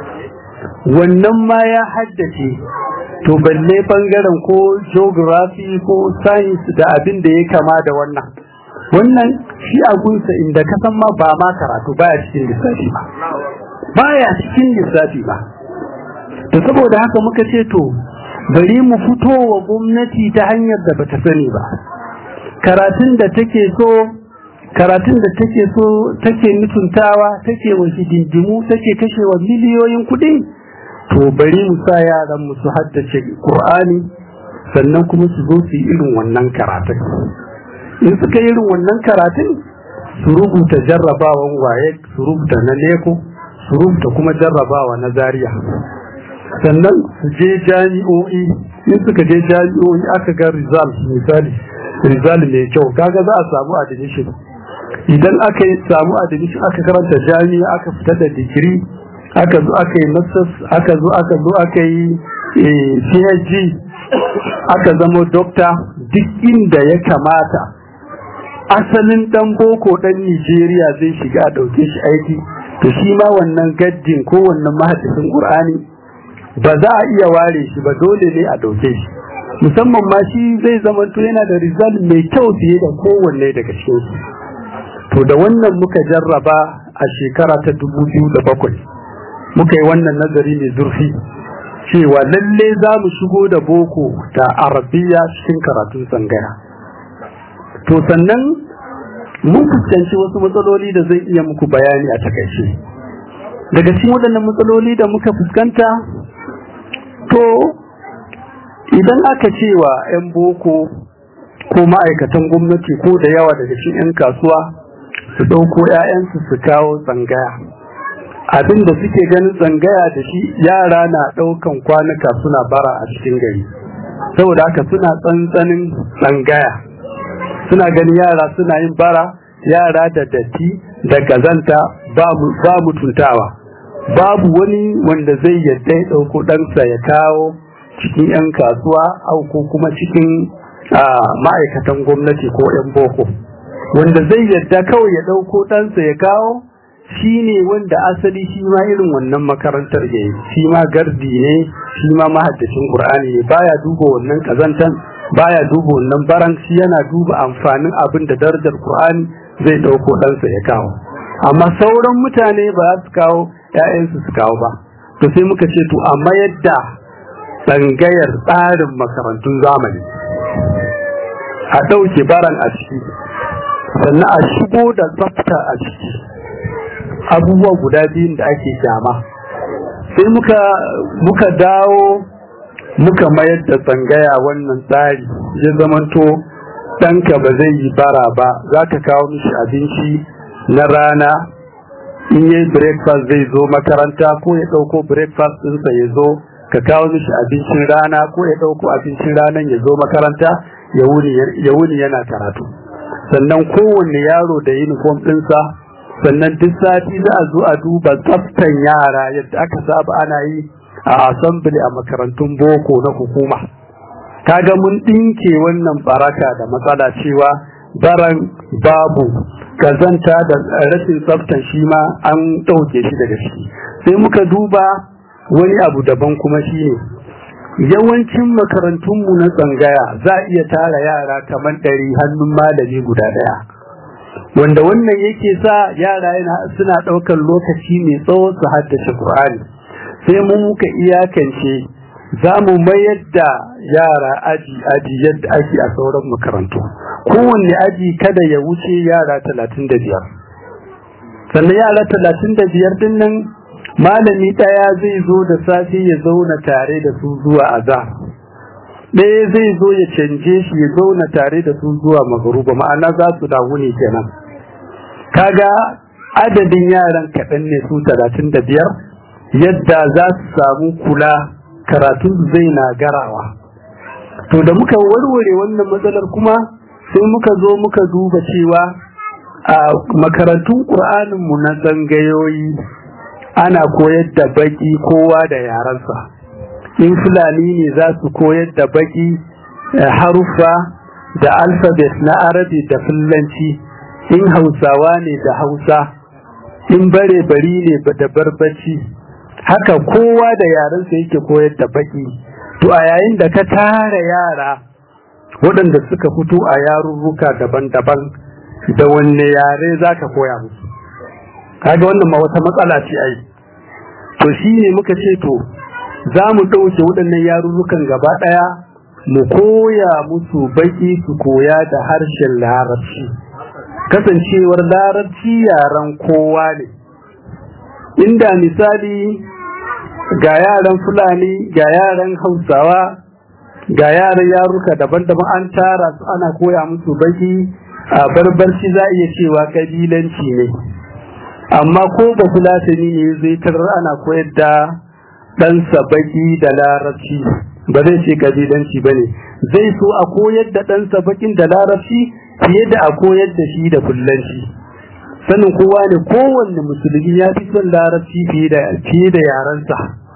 wannan ma ya haddace to balle bangaren ko geography ko science da abin da ya kama da wannan wannan shi a gunsa inda ka san ma ba ma karatu baya cikin lissafi ba baya cikin lissafi ba to saboda haka muka ce to bari mu fito wa gwamnati ta hanyar da bata sani ba karatun da take so karatun da take so take mutuntawa take wa hidindimu take kashewa miliyoyin kuɗi to bari mu sa yaran mu su haddace Qur'ani sannan kuma su zo su yi irin wannan karatun in suka yi irin wannan karatun su rubuta jarrabawan waye su rubuta na neko su rubuta kuma jarrabawa na zariya sannan su je jami'o'i in suka je jami'o'i aka ga result misali result mai kyau kaga za a samu admission idan aka yi samu admission aka karanta jami'a aka fita da digiri aka zo aka yi masters aka zo aka zo aka yi phd aka zama dokta duk inda ya kamata asalin dan boko dan nigeria zai shiga a ɗauke shi aiki to shi ma wannan gaddin ko wannan mahaddisin qur'ani ba za a iya ware shi ba dole ne a ɗauke shi musamman ma shi zai zama to yana da result mai kyau fiye da kowanne daga cikin su to da wannan muka jarraba a shekara ta dubu biyu da bakwai muka yi wannan nazari mai zurfi cewa lalle za mu shigo da boko da arabiya cikin karatun tsangaya to sannan mun fuskanci wasu matsaloli da zai iya muku bayani a takaice daga cikin waɗannan matsaloli da muka fuskanta to idan aka cewa 'yan boko ko ma'aikatan gwamnati ko da yawa daga cikin 'yan kasuwa su ɗauko 'ya'yansu su kawo tsangaya abin da suke ganin tsangaya da shi yara na ɗaukan kwanuka suna bara a cikin gari saboda haka suna tsantsanin tsangaya suna ganin yara suna yin bara yara da datti da kazanta ba mutuntawa babu wani wanda zai yadda ya ɗauko ɗansa ya kawo cikin 'yan kasuwa au ko kuma cikin ma'aikatan gwamnati ko 'yan boko wanda zai yadda kawai ya ɗauko ɗansa ya kawo shi ne wanda asali shi ma irin wannan makarantar ya yi shi ma gardi ne shi ma mahaddacin ƙur'ani ne baya duba wannan ƙazantan baya duba wannan baran shi yana duba amfanin abin da darajar ƙur'ani zai ɗauko ɗansa ya kawo amma sauran mutane ba za su kawo ‘ya'yansu su kawo ba to sai muka ce to amma yadda tsangayar tsarin makarantun zamani a ɗauke baran a ciki sannan a shigo da tsafta a ciki abubuwa guda biyun da ake kyama sai muka muka dawo muka mayar da tsangaya wannan tsari ya zamanto ɗanka ba zai yi bara ba za ka kawo mishi abinci na rana in yi breakfast zai zo makaranta ko ya ɗauko breakfast ɗinsa ya zo ka kawo mishi abincin rana ko ya ɗauko abincin ranan ya zo makaranta ya wuni yana karatu sannan kowanne yaro da uniform ɗinsa sannan duk sati za a zo a duba tsaftan yara yadda aka saba ana yi a assembly a makarantun boko na hukuma kaga mun ɗinke wannan baraka da matsala cewa baran babu kazanta da rashin tsaftan shi ma an ɗauke shi daga ciki sai muka duba wani abu daban kuma shi ne yawancin makarantunmu na tsangaya za a iya tara yara kamar ɗari hannun malami guda ɗaya wanda wannan yake sa yara yana suna ɗaukar lokaci mai tsawo su haddace Qur'ani sai mu muka iyakance za mu mayar da yara aji aji yadda ake a sauran makarantu kowanne aji kada ya wuce yara talatin da biyar sannan yara talatin da biyar din nan malami ɗaya zai zo da safe ya zauna tare da su zuwa azhar ɗaya zai zo ya canje shi ya zauna tare da su zuwa magaruba ma'ana za su dawo ne kenan kaga adadin yaran kaɗan ne su talatin da biyar yadda za su samu kula karatun zai na garawa to da muka warware wannan matsalar kuma sai muka zo muka duba cewa a makarantun ƙur'aninmu na tsangayoyi ana koyar da baki kowa da yarensa in fulani ne za su koyar da baki haruffa da alfabet na arabi da fulanci in hausawa ne da hausa in bare bari ne da barbaci haka kowa da yarensa yake koyar da baki to a yayin da ka tara yara waɗanda suka fito a yarurruka daban-daban da wanne yare za ka koya musu kaga wannan ma wata matsala ce ai to shi ne muka ce to za mu ɗauke waɗannan yarurrukan gaba ɗaya mu koya musu baki su koya da harshen larabci kasancewar larabci yaren kowa ne inda misali ga yaran fulani ga yaran hausawa ga yaran yaruka daban-daban an tara su ana koya musu baki a barbarci za iya cewa kabilanci ne amma ko ba fulatani ne zai tarar ana koyar da ɗansa baki da larabci ba zai ce kabilanci ba ne zai so a koyar da ɗansa bakin da larabci fiye da a koyar da shi da fullanci sanin kowa ne kowanne musulmi ya fi son larabci fiye da yarensa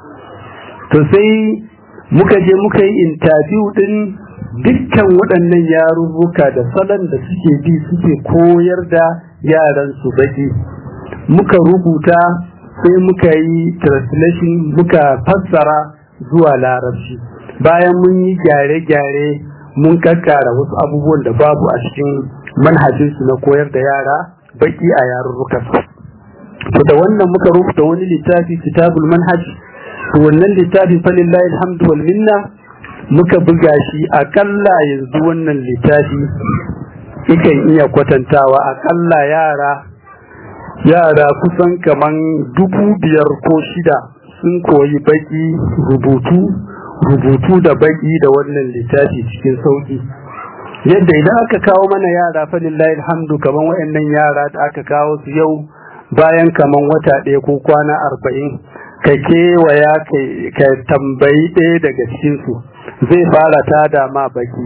to sai muka je muka yi intabiyu din dukkan waɗannan yarurruka da salon da suke bi suke koyar da yaran su baki muka rubuta sai muka yi translation muka fassara zuwa larabci bayan mun yi gyare-gyare mun kakkara wasu abubuwan da babu a cikin manhajinsu na koyar da yara baki a yarurruka to da wannan muka rubuta wani littafi kitabul manhaj to wannan littafin falillahi alhamdu wal minna muka buga shi akalla yanzu wannan littafi ikan iya kwatantawa akalla yara yara kusan kaman dubu biyar ko shida sun koyi baki rubutu rubutu da baki da wannan littafi cikin sauki yadda idan aka kawo mana yara falillahi alhamdu kaman wayannan yara da aka kawo su yau bayan kaman wata ɗaya ko kwana arba'in ka kewaya ka tambayi ɗaya daga cikinsu zai fara tada ma baki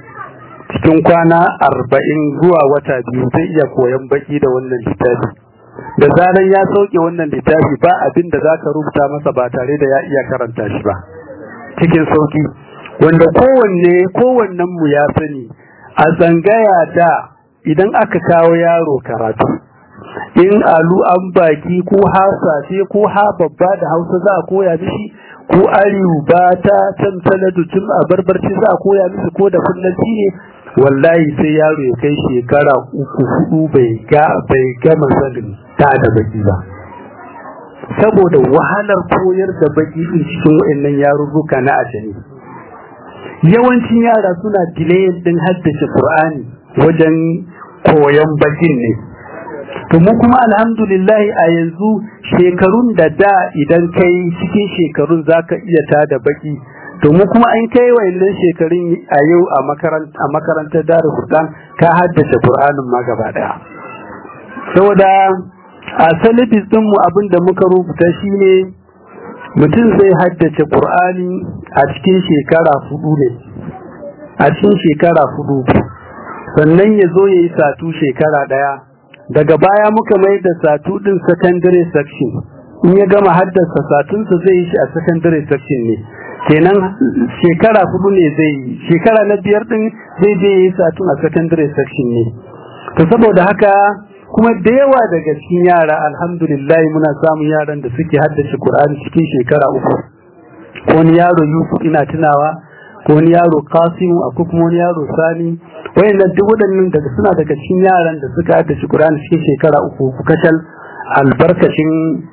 cikin kwana arba'in zuwa wata biyu zai iya koyan baki da wannan littafi da zaran ya sauke wannan littafi ba abin da za ka rubuta masa ba tare da ya iya karanta shi ba cikin sauki wanda kowanne kowannen mu ya sani a tsangaya da idan aka kawo yaro karatu in alu an baki ko ha safe ko ha babba da hausa za a koya mishi ko ariyu ba ta tantala tun a barbarci za a koya mishi ko da fullanci ne wallahi sai yaro ya kai shekara uku hudu bai ga bai gama sanin ta da baki ba saboda wahalar koyar da baki din cikin wayannan yarurruka na ajami yawancin yara suna delay din haddace Qur'ani wajen koyon bakin ne to mu kuma alhamdulillah a yanzu shekarun da da idan kai cikin shekarun zaka iya tada baki to mu kuma an kai wayannan shekarun a yau a makaranta a makarantar Darul Qur'an ka haddace Qur'anin ma gaba daya saboda a salibis din mu abinda muka rubuta shine mutum zai haddace Qur'ani a cikin shekara hudu ne a cikin shekara hudu sannan ya zo ya yi satu shekara daya daga baya muka mai da satu din secondary section in ya gama haddasa satunsa zai yi shi a secondary section ne kenan shekara hudu ne zai yi shekara na biyar din zai je yi satun a secondary section ne to saboda haka kuma da yawa daga cikin yara alhamdulillah muna samun yaran da suke haddace Qur'ani cikin shekara uku ko wani yaro Yusuf ina tunawa ko wani yaro Kasimu akwai kuma wani yaro Sani wayannan duk waɗannan daga suna daga cikin yaran da suka haddace Qur'ani cikin shekara uku kashal albarkacin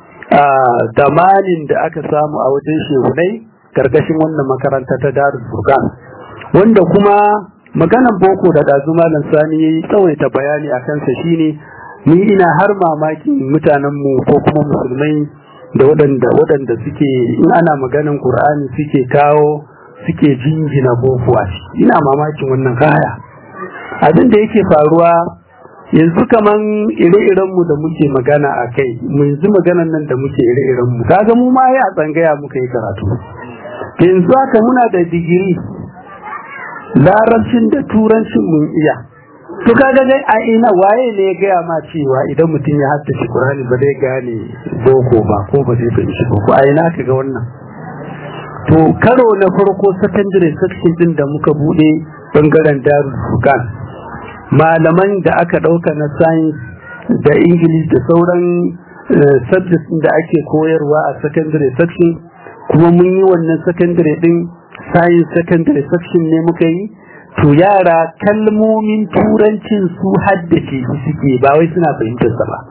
damanin da aka samu a wajen shehunai karkashin wannan makaranta ta Darul Furqan wanda kuma maganan boko da dazu malam Sani yayi tsawaita bayani akan sa shine ni ina har mamakin mutanen mu ko kuma musulmai da waɗanda waɗanda suke in ana maganan Qur'ani suke kawo suke jingina boko a ina mamakin wannan kaya abin da yake faruwa yanzu kaman ire-irenmu da muke magana a kai yanzu maganan nan da muke ire-irenmu kaga mu ma ya tsangaya muka yi karatu yanzu haka muna da digiri larabcin da turancin mun iya to kaga dai a ina waye ne ya gaya ma cewa idan mutum ya haddace Qur'ani ba zai gane boko ba ko ba zai fahimci boko a ina kaga wannan to karo na farko secondary section din da muka bude bangaren Darul Furqan malaman da aka dauka na science da English da sauran subjects da ake koyarwa a secondary section kuma mun yi wannan secondary din science secondary section ne muka yi to yara kalmomin turancin su haddace su suke ba wai suna fahimtar sa ba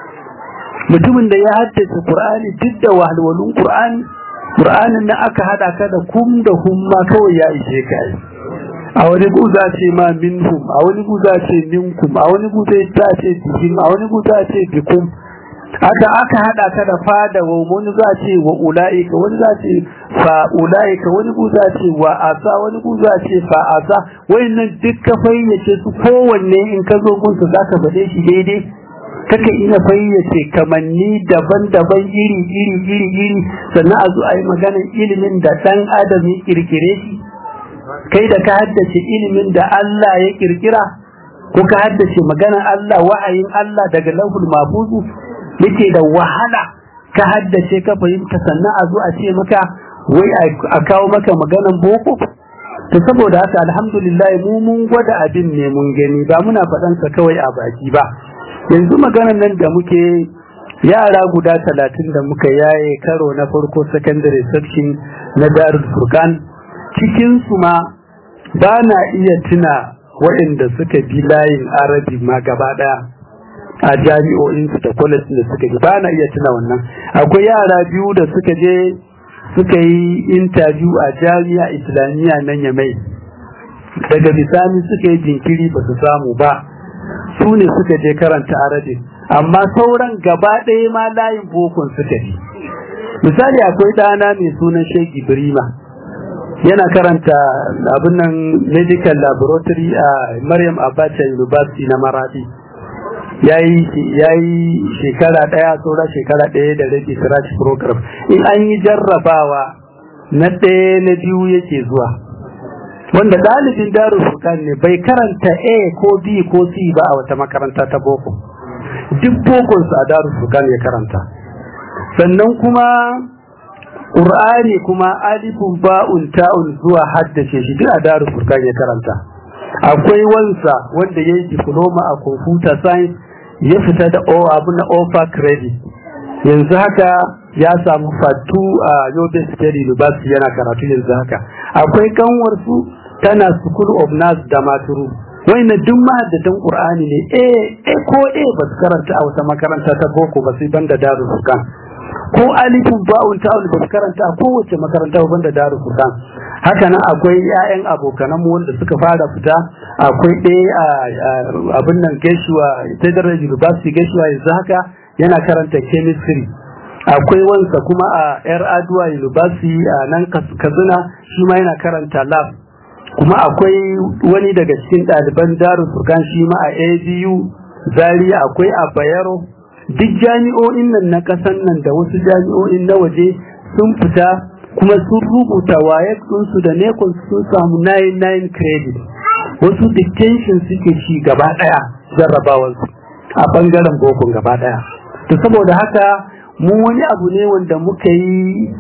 mutumin da ya haddace Qur'ani duk da wahalwalun Qur'ani Qur'anin nan aka hada ka da kum da humma kawai ya ishe ka a wani guza ce ma minhum a wani guza ce minkum a wani guza ce bihim a wani guza ce bikum aka aka hada ka da fada wa wani za ce wa ulaika wani za ce fa ulaika wani guza ce wa asa wani guza ce fa asa wayannan duk ka fayyace su kowanne in ka zo gunsa zaka bade shi daidai kaka ina fayyace kamanni daban-daban iri iri iri iri sannan a zo a yi maganar ilimin da dan adam ya kirkire shi kai da ka haddace ilimin da Allah ya kirkira ko ka haddace maganar Allah wa'ayin Allah daga lauhul mahfuzu yake da wahala ka haddace ka fahimta sannan a zo a ce maka wai a kawo maka maganan boko to saboda haka alhamdulillah mu mun gwada abin ne mun gani ba muna faɗan sa kawai a baki ba yanzu maganan nan da muke yara guda talatin da muka yaye karo na farko secondary section na darul furqan cikin su ma ba na iya tuna waɗanda suka bi layin arabi ma gaba ɗaya a jami'o'in su da college da suka yi ba na iya tuna wannan akwai yara biyu da suka je suka yi interview a jami'a islamiyya nan ya mai daga bisani suka yi jinkiri ba su samu ba su ne suka je karanta arabi amma sauran gaba ɗaya ma layin bokon suka yi misali akwai ɗana mai sunan shegi birima yana karanta abin nan medical laboratory a maryam abacha university na maradi ya yi shekara ɗaya saura shekara ɗaya da rabi scratch program in an yi jarrabawa na ɗaya na biyu yake zuwa wanda ɗalibin darul furqan ne bai karanta a ko b ko c ba a wata makaranta ta boko duk bokonsu a darul furqan ya karanta sannan kuma Qur'ani kuma alifun ba'un ta'un zuwa haddace shi duk a daru furkan ya karanta akwai wansa wanda ya yi diploma a computer science ya fita da o abu na offer credit yanzu haka ya samu fatu a Yobe State University yana karatu yanzu haka akwai kanwar su tana School of Nurse da Maturu na duk mahaddatan Qur'ani ne eh eh ko eh ba su karanta a wata makaranta ta boko ba sai banda Darul Furqan ko alifun ba'un ta'un ba su karanta a kowace makaranta ba banda Darul Furqan haka nan akwai 'ya'yan abokanan mu wanda suka fara fita akwai ɗaya a abin nan Geshuwa Federal University Geshuwa yanzu haka yana karanta chemistry akwai wansa kuma a yar aduwa university a nan kazuna shi ma yana karanta lab kuma akwai wani daga cikin ɗaliban darul furkan shi ma a abu zaria akwai a bayero duk jami'o'in nan na ƙasan nan da wasu jami'o'in na waje sun fita kuma sun rubuta waye su da nekon sun samu 99 credit wasu dictation suke ci gaba ɗaya jarrabawansu a ɓangaren bokon gaba ɗaya to saboda haka mu wani abu ne wanda muka yi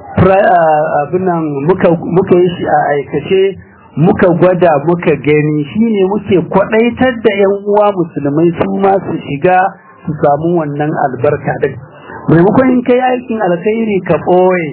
abinan muka yi shi a aikace muka gwada muka gani shine muke kwadaitar da yan uwa musulmai su ma su shiga su samu wannan albarka din maimakon in kai aikin alkhairi ka ɓoye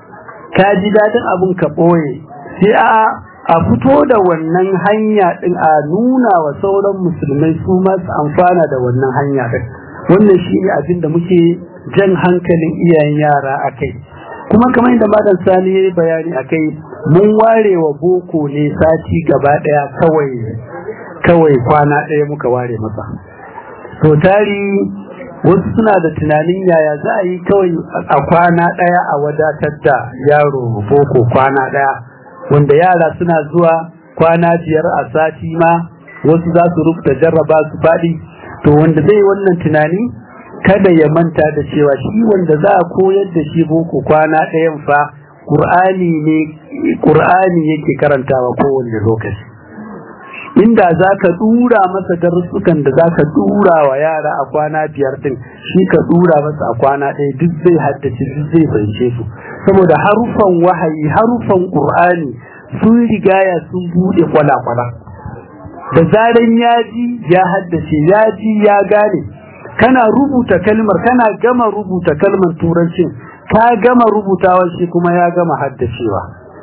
ka ji daɗin abun ka ɓoye sai a a fito da wannan hanya din a nuna wa sauran musulmai su ma su amfana da wannan hanya din wannan shi ne abin da muke jan hankalin iyayen yara a kai kuma kamar yadda madan sani ya yi bayani a kai mun ware wa boko ne sati gaba ɗaya kawai kawai kwana ɗaya muka ware masa to tari wasu suna da tunanin yaya za a yi kawai a kwana ɗaya a wadatar da yaro boko kwana ɗaya wanda yara suna zuwa kwana biyar a sati ma wasu za su rubuta jarraba su faɗi to wanda zai wannan tunani kada ya manta da cewa shi wanda za a koyar da shi boko kwana ɗayan fa ƙur'ani ne ƙur'ani yake karantawa kowanne lokaci inda za ka dura masa darussukan da za ka dura wa yara a kwana biyar din shi ka dura masa a kwana ɗaya duk zai haddace duk zai fahimce su saboda harufan wahayi harufan ƙur'ani sun rigaya sun buɗe kwala-kwala da zaran ya ji ya haddace ya ji ya gane kana rubuta kalmar kana gama rubuta kalmar turancin ka gama rubutawa shi kuma ya gama haddacewa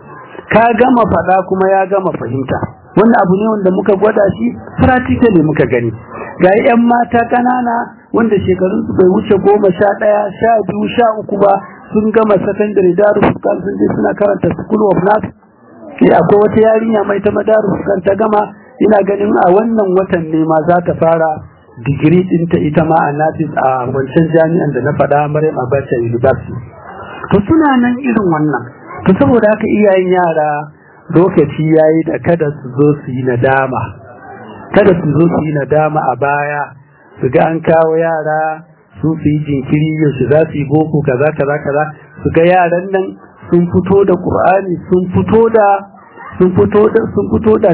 ka gama faɗa kuma ya gama fahimta wannan abu ne wanda muka gwada shi practically muka gani ga yan mata kanana wanda shekarun su bai wuce goma sha ɗaya sha biyu sha uku ba sun gama secondary darussukan sun je suna karanta school of nurse akwai wata yarinya mai ta madarussukan ta gama ina ganin a wannan watan ne ma za ta fara digiri ɗinta ita ma a nafis a wancan jami'an da na faɗa Maryam Abacha University to suna nan irin wannan to saboda haka iyayen yara lokaci yayi da kada su zo su yi nadama kada su zo su yi nadama a baya su ga an kawo yara su su yi jinkiri yaushe za su yi boko kaza kaza kaza su ga yaran nan sun fito da Qur'ani sun fito da sun fito da sun fito da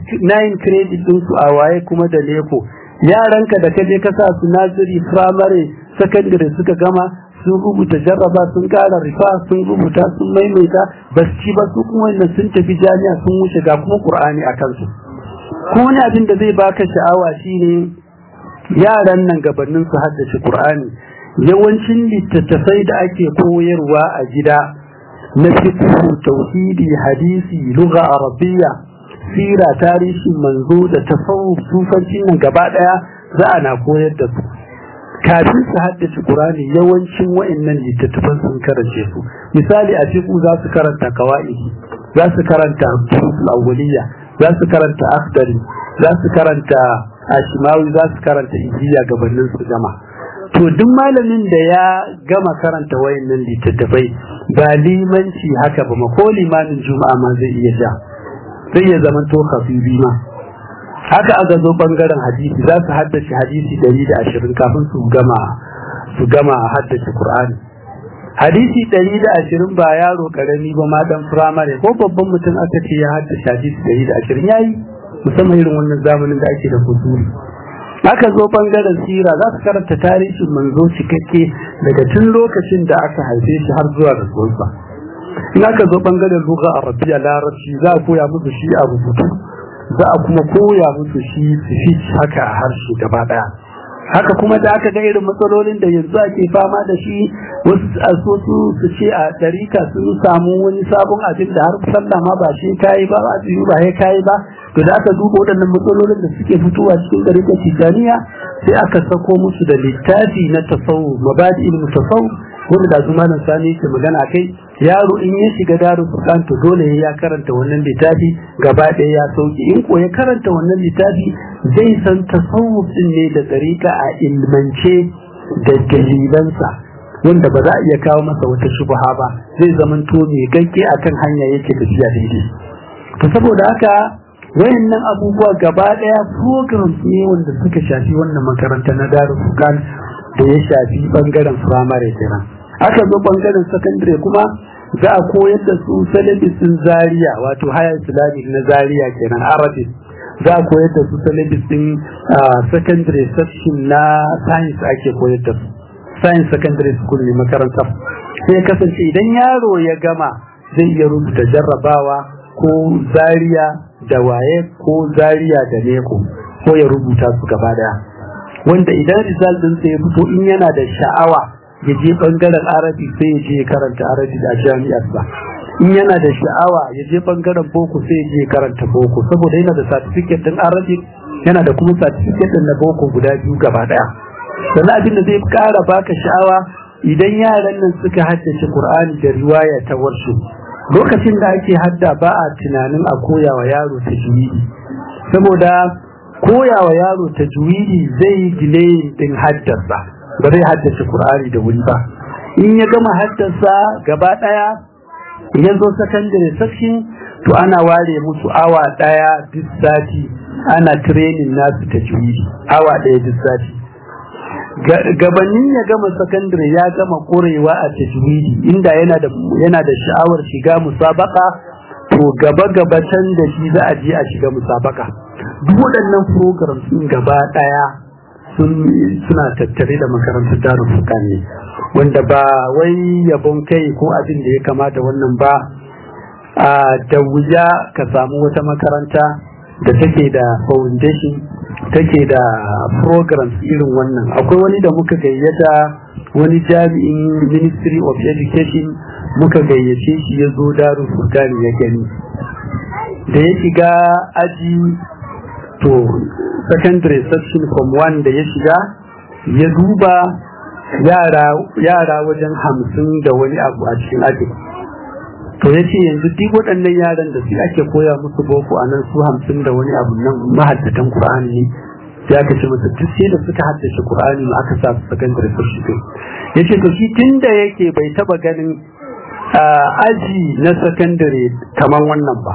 9 credit din su a waye kuma da leko yaranka da kaje ka sa su naziri primary secondary suka gama sun rubuta jarraba sun kara rifa sun rubuta sun maimaita ba su ci ba su kuma wannan sun tafi jami'a sun wuce ga kuma qur'ani a kansu kuma wani abin da zai baka sha'awa shine yaran nan gabanin su haddace qur'ani yawancin littattafai da ake koyarwa a gida na fiqh tauhidi hadisi lugha arabiyya sira tarihin manzo da tasawuf sufancin nan gaba daya za a na koyar da su kafin su haddace Qur'ani yawancin wa'annan littattafan sun karance su misali a fiqh za su karanta qawaidi za su karanta usul awwaliyya za su karanta akhdari za su karanta ashimawi za su karanta ijiya gabanin su jama to duk malamin da ya gama karanta wayannan littattafai ba limanci haka ba ma ko limamin juma'a ma zai iya sha sai ya zama to khafiri ma haka aka zo bangaren hadisi za su haddace hadisi ɗari da ashirin kafin su gama su gama haddace Qur'ani hadisi ɗari da ashirin ba yaro karami ba ma dan firamare ko babban mutum aka ce ya haddace hadisi ɗari da ashirin yayi musamman irin wannan zamanin da ake da kusuri aka zo bangaren sira za su karanta tarihin manzo cikakke daga tun lokacin da aka haife shi har zuwa rasuwarsa in aka zo bangaren lugha arabiya larabci za a koya musu shi a rubutu za a kuma koya musu shi su haka a harshe gaba daya haka kuma da aka ga irin matsalolin da yanzu ake fama da shi wasu a so su su ce a ɗarika sun samu wani sabon abin da har sallah ma ba shi kayi ba ba su ba ya kayi ba to da aka duba waɗannan matsalolin da suke fitowa cikin ɗarika tijaniya sai aka sako musu da littafi na tasawuf mabadi ilmu tasawuf wanda da zuma nan sani ke magana kai yaro in ya shiga darul furqan to dole ya karanta wannan littafi gaba ɗaya ya sauki in ko ya karanta wannan littafi zai san tasawuf din ne da tsarika a ilmance da dalilansa wanda ba za a iya kawo masa wata shubha ba zai zamanto mai gagge akan hanya yake tafiya daidai to saboda haka wayannan abubuwa gaba ɗaya programs ne wanda suka shafi wannan makaranta na darul furqan da ya shafi bangaren firamare kenan aka zo bangaren sakandare kuma za a koyar da su salabisin zaria wato haya islamic na zaria kenan arabic za a koyar da su salabisin secondary section na science ake koyar da su science secondary school ne makarantar sai kasance idan yaro ya gama zai iya rubuta jarrabawa ko zaria da waye ko zaria da neko ko ya rubuta su gaba daya wanda idan result din sai ya fito in yana da sha'awa ya je bangaren arabi sai ya je karanta arabi a jami'ar ba in yana da sha'awa ya je bangaren boko sai ya je karanta boko saboda yana da certificate din arabi yana da kuma certificate din na boko guda biyu gaba daya sannan abin da zai kara baka sha'awa idan yaran nan suka haddace qur'ani da riwaya ta warshu lokacin da ake hadda ba a tunanin a koya wa yaro tajwidi saboda koya wa yaro tajwidi zai gile din haddarsa ba zai haddace Qur'ani da wuri ba in ya gama haddasa gaba daya ya zo secondary section to ana ware musu awa daya duk sati ana training nasu tajwidi awa daya duk sati gabanin ya gama secondary ya gama korewa a tajwidi inda yana da yana da sha'awar shiga musabaka to gaba gaba can da shi za a je a shiga musabaka duk waɗannan programs din gaba daya suna tattare da makarantar darul furqan ne wanda ba wai yabon kai ko abin da ya kamata wannan ba a da wuya ka samu wata makaranta da take da foundation take da programs irin wannan akwai wani da muka gayyata wani jami'in ministry of education muka gayyace shi ya zo darul furqan ya gani da ya shiga aji to secondary section from one da ya shiga ya duba yara wajen hamsin da wani abu a cikin aji to ya ce yanzu duk waɗannan yaran da su ake koya musu boko a nan su hamsin da wani abu nan mahaddatan Kur'ani ne ya ka ce masa duk sai da suka haddace Kur'ani ma aka sa su secondary section ya ce to shi tun da yake bai taba ganin aji na secondary kamar wannan ba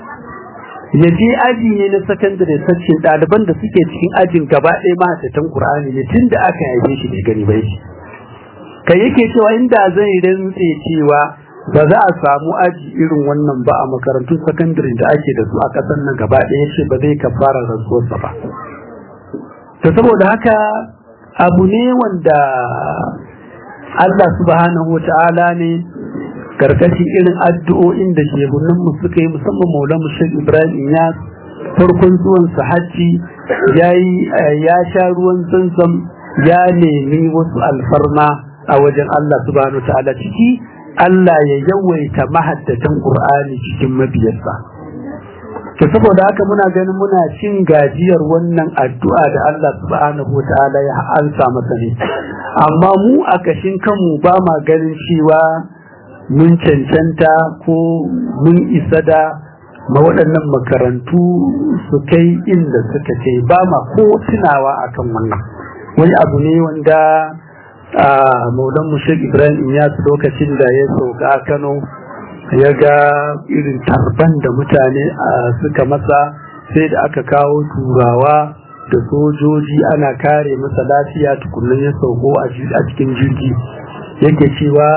ya je aji ne na sakandare sace ɗaliban da suke cikin ajin gaba ɗaya mahaifatan Kur'ani ne tun da aka haife shi bai gani bai kai yake cewa inda zai rantse cewa ba za a samu aji irin wannan ba a makarantun sakandare da ake da su a ƙasar nan gaba ɗaya ce ba zai kafara rantsuwarsa ba to saboda haka abu ne wanda Allah subhanahu wa ta'ala ne karkashin irin addu'o'in da shehunan mu suka yi musamman maulan shek ibrahim ya farkon zuwan sa hajji yayi ya sha ruwan zanzam ya nemi wasu alfarma a wajen Allah subhanahu ta'ala ciki Allah ya yawaita mahaddatan Qur'ani cikin mabiyarsa to saboda haka muna ganin muna cin gajiyar wannan addu'a da Allah subhanahu ta'ala ya ansa masa ne amma mu a kashin kanmu ba ma ganin cewa mun cancanta ko mun isa da ma waɗannan makarantu su kai inda suka ce ba ma ko tunawa akan wannan wani abu ne wanda a maulan mushek ibrahim ya su lokacin da ya sauka a kano ya ga irin tarban da mutane suka masa sai da aka kawo turawa da sojoji ana kare masa lafiya tukunan ya sauko a cikin jirgi yake cewa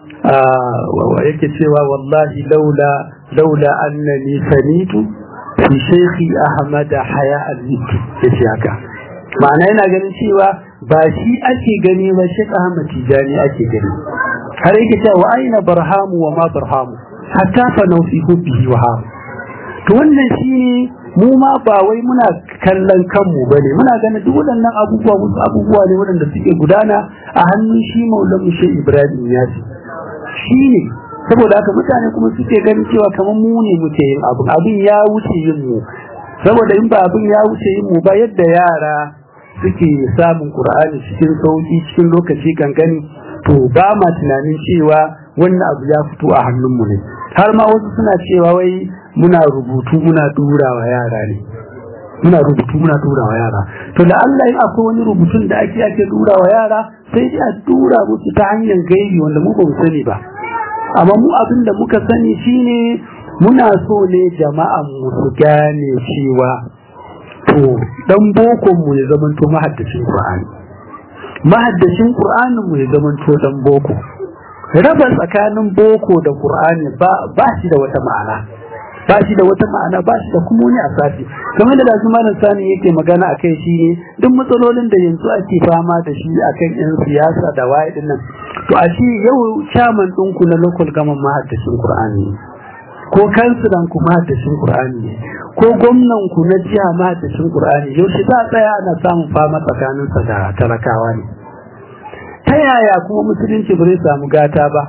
yake cewa wallahi laula laula annani sanitu fi shaykhi ahmad haya al-lit yace haka ma'ana yana ganin cewa ba shi ake gani ba shi ahmad tijani ake gani har yake cewa wa aina barhamu wa ma barhamu hatta fa naufi hubbihi wa hawa to wannan shine mu ma ba wai muna kallon kanmu bane muna ganin duk waɗannan abubuwa wasu abubuwa ne waɗanda suke gudana a hannun shi maulamu shi ibrahim ya ce shi ne saboda haka mutane kuma suke ganin cewa kamar mu ne muke yin abin abin ya wuce yin mu saboda in ba abin ya wuce yin mu ba yadda yara suke samun qur'ani cikin sauki cikin lokaci gangani to ba ma tunanin cewa wannan abu ya fito a hannunmu ne har ma wasu suna cewa wai muna rubutu muna dura wa yara ne muna rubutu muna dura wa yara to da Allah in akwai wani rubutun da ake ake dura wa yara sai dai a dura musu ta hanyar gaibi wanda mu ba mu sani ba amma mu abin da muka sani shine muna so ne jama'an mu su gane cewa to dan bokon mu ya zamanto mahaddacin Qur'ani mahaddacin Qur'anin mu ya zamanto dan boko raba tsakanin boko da Qur'ani ba ba shi da wata ma'ana ba shi da wata ma'ana ba shi da kuma wani asasi kamar da lazu malam sani yake magana akai shine duk matsalolin da yanzu ake fama da shi akan yan siyasa da waye din nan to a shi yau chairman ɗinku na local government mahaddacin Qur'ani ko kansilan ku mahaddacin Qur'ani ko gwamnan ku na jiha mahaddacin Qur'ani yau shi za tsaya ana samun fama tsakaninsa da talakawa ne ta yaya kuma musulunci ba zai samu gata ba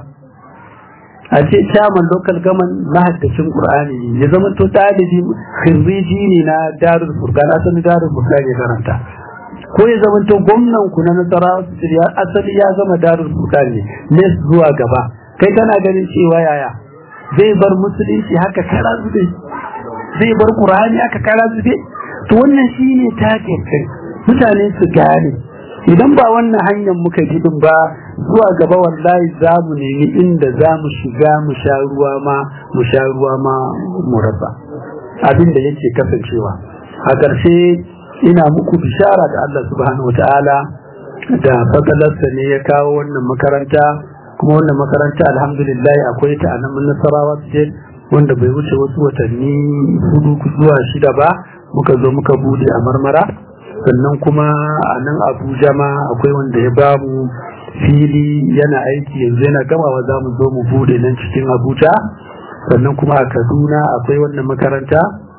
a ce chairman local government mahaddacin qur'ani ya zama to dalibi khiriji ne na darul furqan asali darul furqan ya karanta ko ya zama to gwamnan ku na nasara asali ya zama darul furqan ne ne zuwa gaba kai kana ganin cewa yaya zai bar musulunci haka kara zube zai bar qur'ani haka kara zube to wannan shine take kai mutane su gane idan ba wannan hanyar muka bi din ba zuwa gaba wallahi za mu nemi inda za mu shiga mu sha ruwa ma mu sha ruwa ma mu rasa abin da yake kasancewa a ƙarshe ina muku bishara da Allah subhanahu wataala da fadalarsa ne ya kawo wannan makaranta kuma wannan makaranta alhamdulillah akwai ta a nan nasarawa state wanda bai wuce wasu watanni hudu zuwa shida ba muka zo muka bude a marmara sannan kuma a nan abuja ma akwai wanda ya ba mu fili yana aiki yanzu yana gamawa za mu zo mu bude nan cikin abuja sannan kuma a kaduna akwai wannan makaranta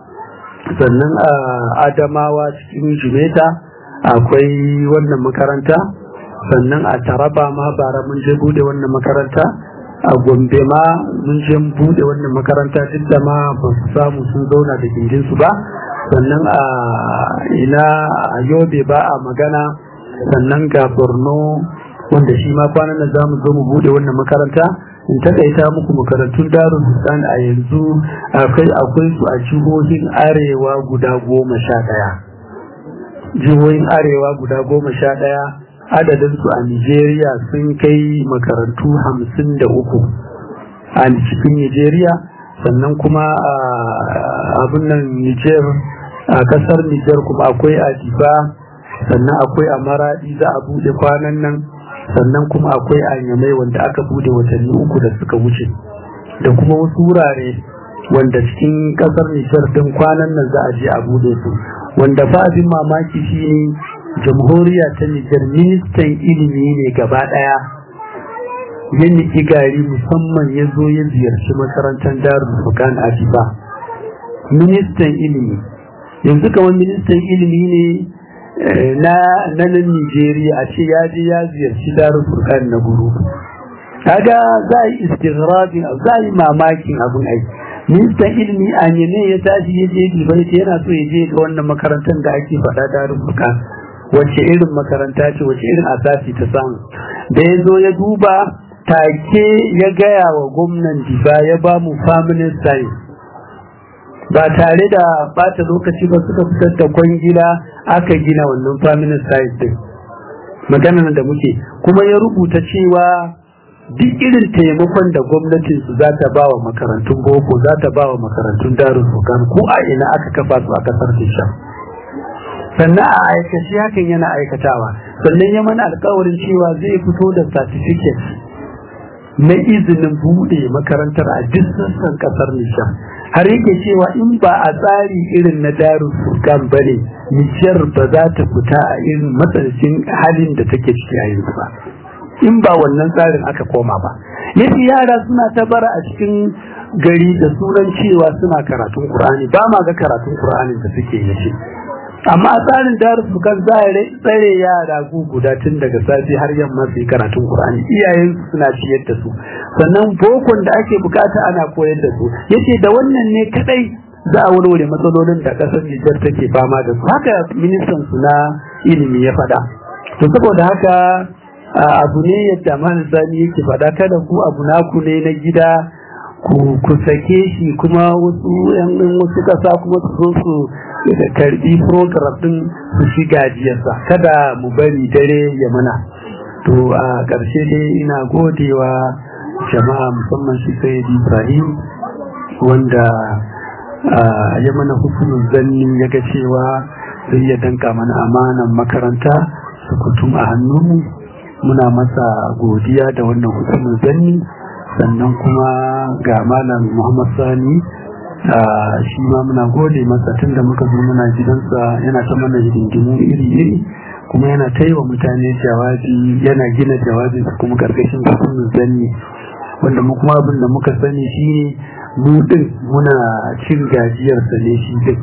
sannan a adamawa cikin jimeta akwai wannan makaranta sannan a taraba ma bara mun je bude wannan makaranta a gombe ma mun je bude wannan makaranta duk da ma ba su samu sun zauna da gindinsu ba sannan a ina a yobe ba a magana sannan ga borno wanda shi ma kwanan da za mu zo mu bude wannan makaranta in takaita muku makarantun darul husan a yanzu akwai akwai su a jihohin arewa guda goma sha ɗaya jihohin arewa guda goma sha ɗaya adadin su a nigeria sun kai makarantu hamsin da uku a cikin nigeria sannan kuma a abin nan niger a kasar niger kuma akwai a diba sannan akwai a maradi za a bude kwanan nan sannan kuma akwai a yamai wanda aka bude watanni uku da suka wuce da kuma wasu wurare wanda cikin kasar nijar din kwanan nan za a je a bude su wanda fa abin mamaki shine jamhuriya ta nijar ministan ilimi ne gaba daya ya niki gari musamman ya zo ya ziyarci makarantar darul fukan a ministan ilimi yanzu kamar ministan ilimi ne na nan Nigeria a ce ya je ya ziyarci darul furqan na guru kaga za a yi istighrabin za a yi mamakin abin aiki ministan ilimi a ne ya tashi ya je gibai yana so ya je ga wannan makarantar da ake faɗa darul furqan wace irin makaranta ce wace irin asasi ta samu da ya zo ya duba take ya gaya wa gwamnan diba ya ba mu family science ba tare da bata lokaci ba suka fitar da kwangila aka gina wannan family site din maganar da muke kuma ya rubuta cewa duk irin taimakon da gwamnatin su za ta ba wa makarantun boko za ta ba wa makarantun darul fukan ko a ina aka kafa su a kasar Tisha sannan a aikace hakan yana aikatawa sannan ya mana alkawarin cewa zai fito da certificate na izinin buɗe makarantar a duk sassan kasar Nijar har yake cewa in ba a tsari irin na darul furqan bane Nijar ba za ta fita a irin matsalancin halin da take ciki a yanzu ba in ba wannan tsarin aka koma ba yace yara suna ta bara a cikin gari da sunan cewa suna karatun Qur'ani ba ma ga karatun Qur'ani da suke yace amma tsarin darus kan tsare yara gu guda tun daga safi har yamma su yi karatun Qur'ani iyayen suna ciyar da su sannan bokon da ake bukata ana koyar da su yace da wannan ne kadai za a warware matsalolin da kasar Nijar take fama da su haka ministan su na ilimi ya faɗa to saboda haka abu ne yadda man sani yake faɗa kada ku abu naku ne na gida ku sake shi kuma wasu yan wasu kasa kuma su zo su karbi program din su ci gajiyarsa kada mu bari dare ya mana to a ƙarshe dai ina godewa jama'a musamman shi sai Ibrahim wanda ya mana hukumin zanni ya ga cewa zai iya danka mana amanan makaranta su kutum a hannunmu muna masa godiya da wannan hukumin zanni sannan kuma ga malam muhammad sani shi ma muna gode masa tun da muka zo muna gidansa yana ta mana hidindimu iri-iri kuma yana ta yi wa mutane jawabi yana gina jawabi kuma karkashin hukumin zanni wanda mu kuma abin da muka sani shi ne mu din muna cin gajiyarsa ne shi din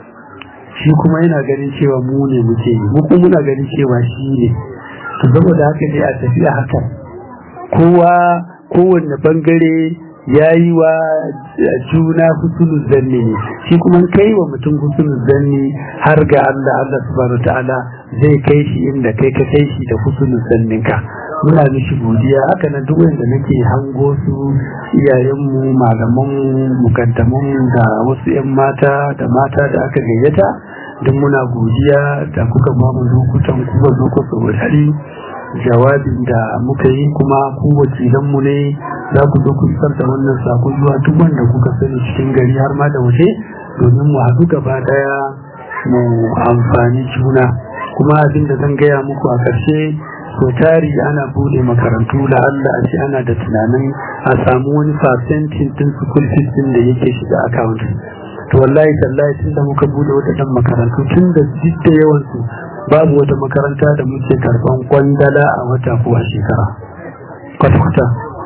shi kuma yana ganin cewa mu ne muke yi mu kuma muna ganin cewa shi ne to saboda haka ne a tafiya haka kowa kowanne bangare ya yi wa juna husnul zanni ne shi kuma kai wa mutum husnul zanni har ga Allah Allah subhanahu ta'ala zai kai shi inda kai ka kai shi da husnul zanninka muna mishi godiya haka nan duk wanda nake hango su iyayenmu malaman mukaddaman da wasu yan mata da mata da aka gayyata duk muna godiya da kuka ba mu lokutan kuka zo ku saurari jawabin da muka yi kuma ku wakilanmu ne za ku zo ku isar da wannan sako zuwa duk wanda kuka sani cikin gari har ma da waje domin mu haɗu gaba ɗaya mu amfani juna kuma abin da zan gaya muku a ƙarshe so tari ana bude makarantu da Allah a ce ana da tunanin a samu wani fasentin din school fees din da yake shiga account to wallahi tallahi tun da muka bude wadannan makarantu tun da duk da yawan su babu wata makaranta da muke karban kwandala a wata ko a shekara kwata kwata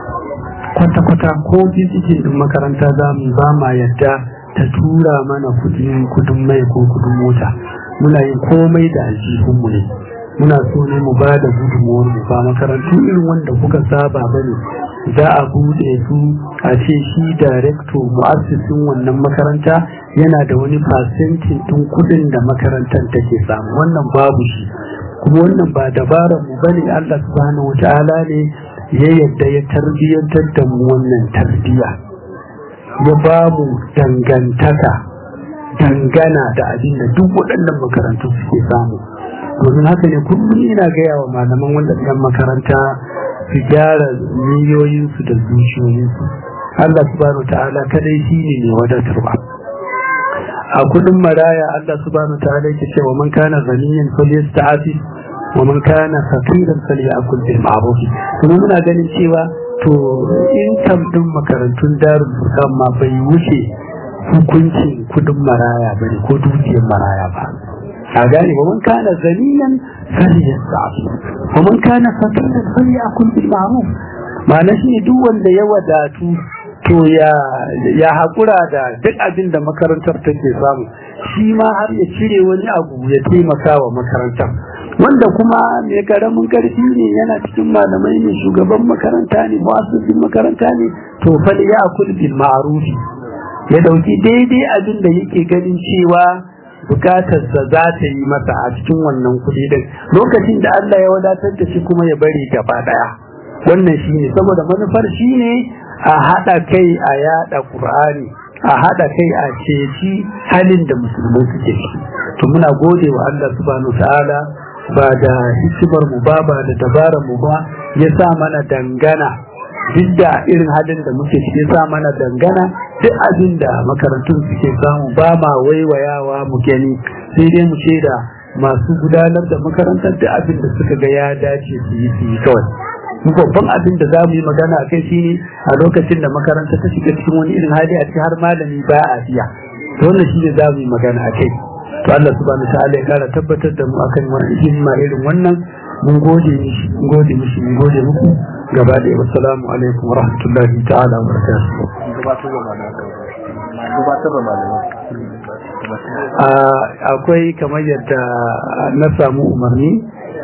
kwata kwata ko bizikin din makaranta za mu ba ma yadda ta tura mana kudin kudin mai ko kudin mota muna yin komai da aljihunmu ne muna so ne mu ba da gudunmuwar mu ba makarantu irin wanda kuka saba bane za a bude su a ce shi darekto mu'assisin wannan makaranta yana da wani fasentin tun kudin da makarantar take samu wannan babu shi kuma wannan ba dabarar mu bane Allah subhanahu wataala ne ya yadda ya tarbiyyantar da mu wannan tarbiya ya ba mu dangantaka dangana da abin da duk waɗannan makarantu suke samu domin haka ne kullum ina gaya wa malaman waɗannan makaranta su gyara niyoyinsu da zuciyoyinsu Allah subhanahu ta'ala kadai shi ne mai wadatarwa a kudin maraya Allah subhanahu ta'ala yake cewa man kana ganiyan falyasta'afi wa man kana faqiran falyakul bil ma'ruf kuma muna ganin cewa to in din makarantun darul furqan ma bai wuce hukuncin kudin maraya bane ko dukiyar maraya ba a gane wa man kana zaniyan falyasta'fi wa man kana faqiran falyakul bil ma'ruf ma'ana shi duk wanda ya wadatu to ya ya hakura da duk abin da makarantar take samu shi ma har ya cire wani abu ya taimaka wa makarantar wanda kuma mai karamin karfi ne yana cikin malamai ne shugaban makaranta ne mu'assisin makaranta ne to fa ya akul bil ma'ruf ya dauki daidai abin da yake ganin cewa bukatarsa za ta yi masa a cikin wannan kuɗi din lokacin da Allah ya wadatar da shi kuma ya bari gaba daya wannan shine saboda manufar shine a hada kai a yada Qur'ani a hada kai a ceci halin da musulmai suke ciki to muna gode wa Allah subhanahu ta'ala ba da hikimar mu ba ba da dabarar mu ba ya sa mana dangana duk da irin halin da muke ciki ya sa mana dangana duk abin da makarantun suke samu ba ma waiwayawa mu gani sai dai mu ce da masu gudanar da makarantar da abin da suka ga ya dace su yi su yi kawai mu babban abin da za mu yi magana a kai shine a lokacin da makaranta ta shiga cikin wani irin hali a cikin har malami ba a biya to wannan shine za mu yi magana a kai to Allah subhanahu ta'ala ya kara tabbatar da mu akan wani himma irin wannan mun gode mishi mun gode mishi mun gode muku gaba da wassalamu alaikum wa rahmatullahi ta'ala wa barakatuh akwai kamar yadda na samu umarni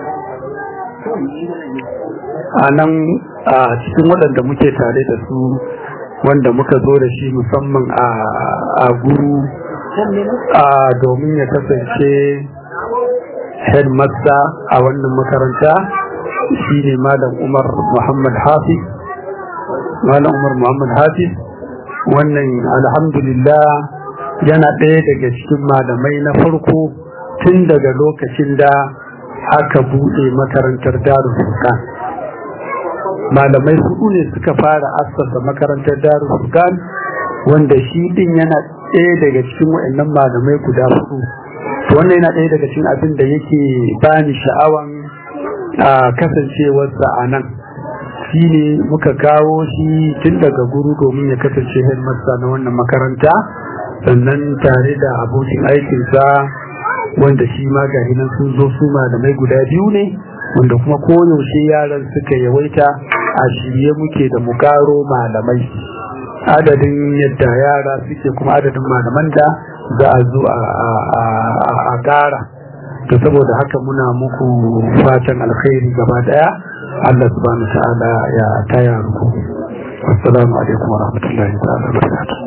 a nan a cikin waɗanda muke tare da su wanda muka zo da shi musamman a guru domin ya kasance headmaster a wannan makaranta shi ne malam umar muhammad hafiz malam umar muhammad hafiz wannan alhamdulillah yana ɗaya daga cikin malamai na farko tun daga lokacin da aka buɗe makarantar darul furqan malamai hudu ne suka fara assasa makarantar darul furqan wanda shi din yana ɗaya daga cikin waɗannan malamai guda hudu wannan yana ɗaya daga cikin abin da yake bani sha'awan a kasancewarsa a nan shi ne muka kawo shi tun daga guru domin ya kasance headmaster na wannan makaranta sannan tare da abokin aikinsa wanda shi ma ga nan sun zo su malamai guda biyu ne wanda kuma koyaushe yaran suka yawaita a shirye muke da mu karo malamai adadin yadda yara suke kuma adadin malaman da za a zo a ƙara to saboda haka muna muku fatan alkhairi gaba daya Allah subhanahu ta'ala ya taya ku assalamu alaikum wa rahmatullahi ta'ala wa barakatuh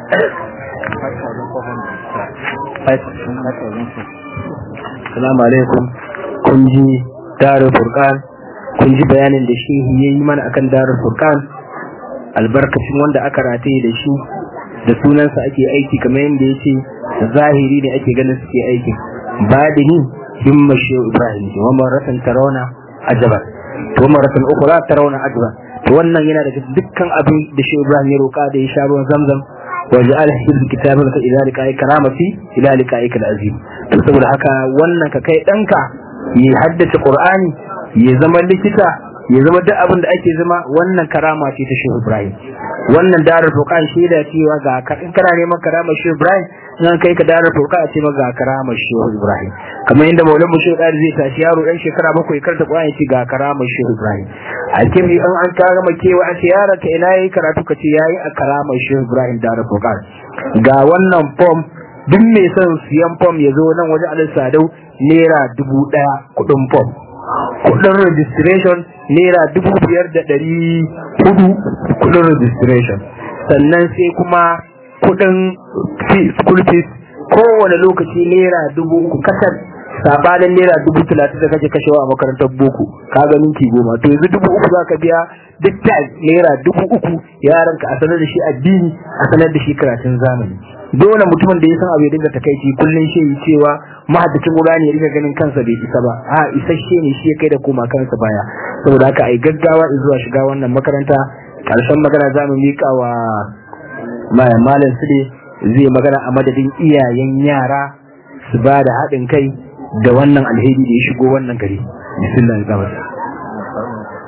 Assalamu alaikum kun ji darul furqan kun ji bayanin da shi ya yi mana akan darul furqan albarkacin wanda aka rataye da shi da sunansa ake aiki kamar yadda ya ce zahiri ne ake ganin suke aikin badini himma shehu ibrahim wa maratan tarawna ajaban to maratan ukhra tarawna ajaban to wannan yana daga dukkan abin da shehu ibrahim ya roka da ya sha ruwan zamzam wa ja'al hizb kitabaka ila liqa'i karamati ila liqa'ika al-azim to saboda haka wannan ka kai danka ya haddace qur'ani ya zama likita ya zama duk abin da ake zama wannan karama ce ta shehu ibrahim wannan darar furqan shaida cewa ga in kana neman karama shehu ibrahim nan kai ka darar furqan a ce maka ga karama shehu ibrahim kamar yadda maulan shehu dari zai tashi yaro dan shekara bakwai karta qur'ani ce ga karama shehu ibrahim a kimi an an ka gama kewa an ce yaron ka ina yayi karatu ka ce yayi a karama shehu ibrahim darar furqan ga wannan form duk mai son siyan form ya zo nan wajen alal sadau naira dubu daya kudin form kudin registration naira dubu biyar da ɗari hudu kudin registration sannan sai kuma kudin school fees kowane lokaci naira dubu uku kasar sabanin naira dubu talatin da kake kashewa a makarantar boko ka ga minti goma to yanzu dubu uku za ka biya duk ta naira dubu uku yaran ka a sanar da shi addini a sanar da shi karatun zamani dole mutumin da ya san abu ya dinga takaici kullum shi yi cewa mahaddacin Qur'ani ya dinga ganin kansa bai isa ba a isasshe ne shi ya kai da koma kansa baya saboda haka ai gaggawa zuwa shiga wannan makaranta karshen magana za mu mika wa malam Sule zai magana a madadin iyayen yara su ba da haɗin kai da wannan alheri da ya shigo wannan gari bismillah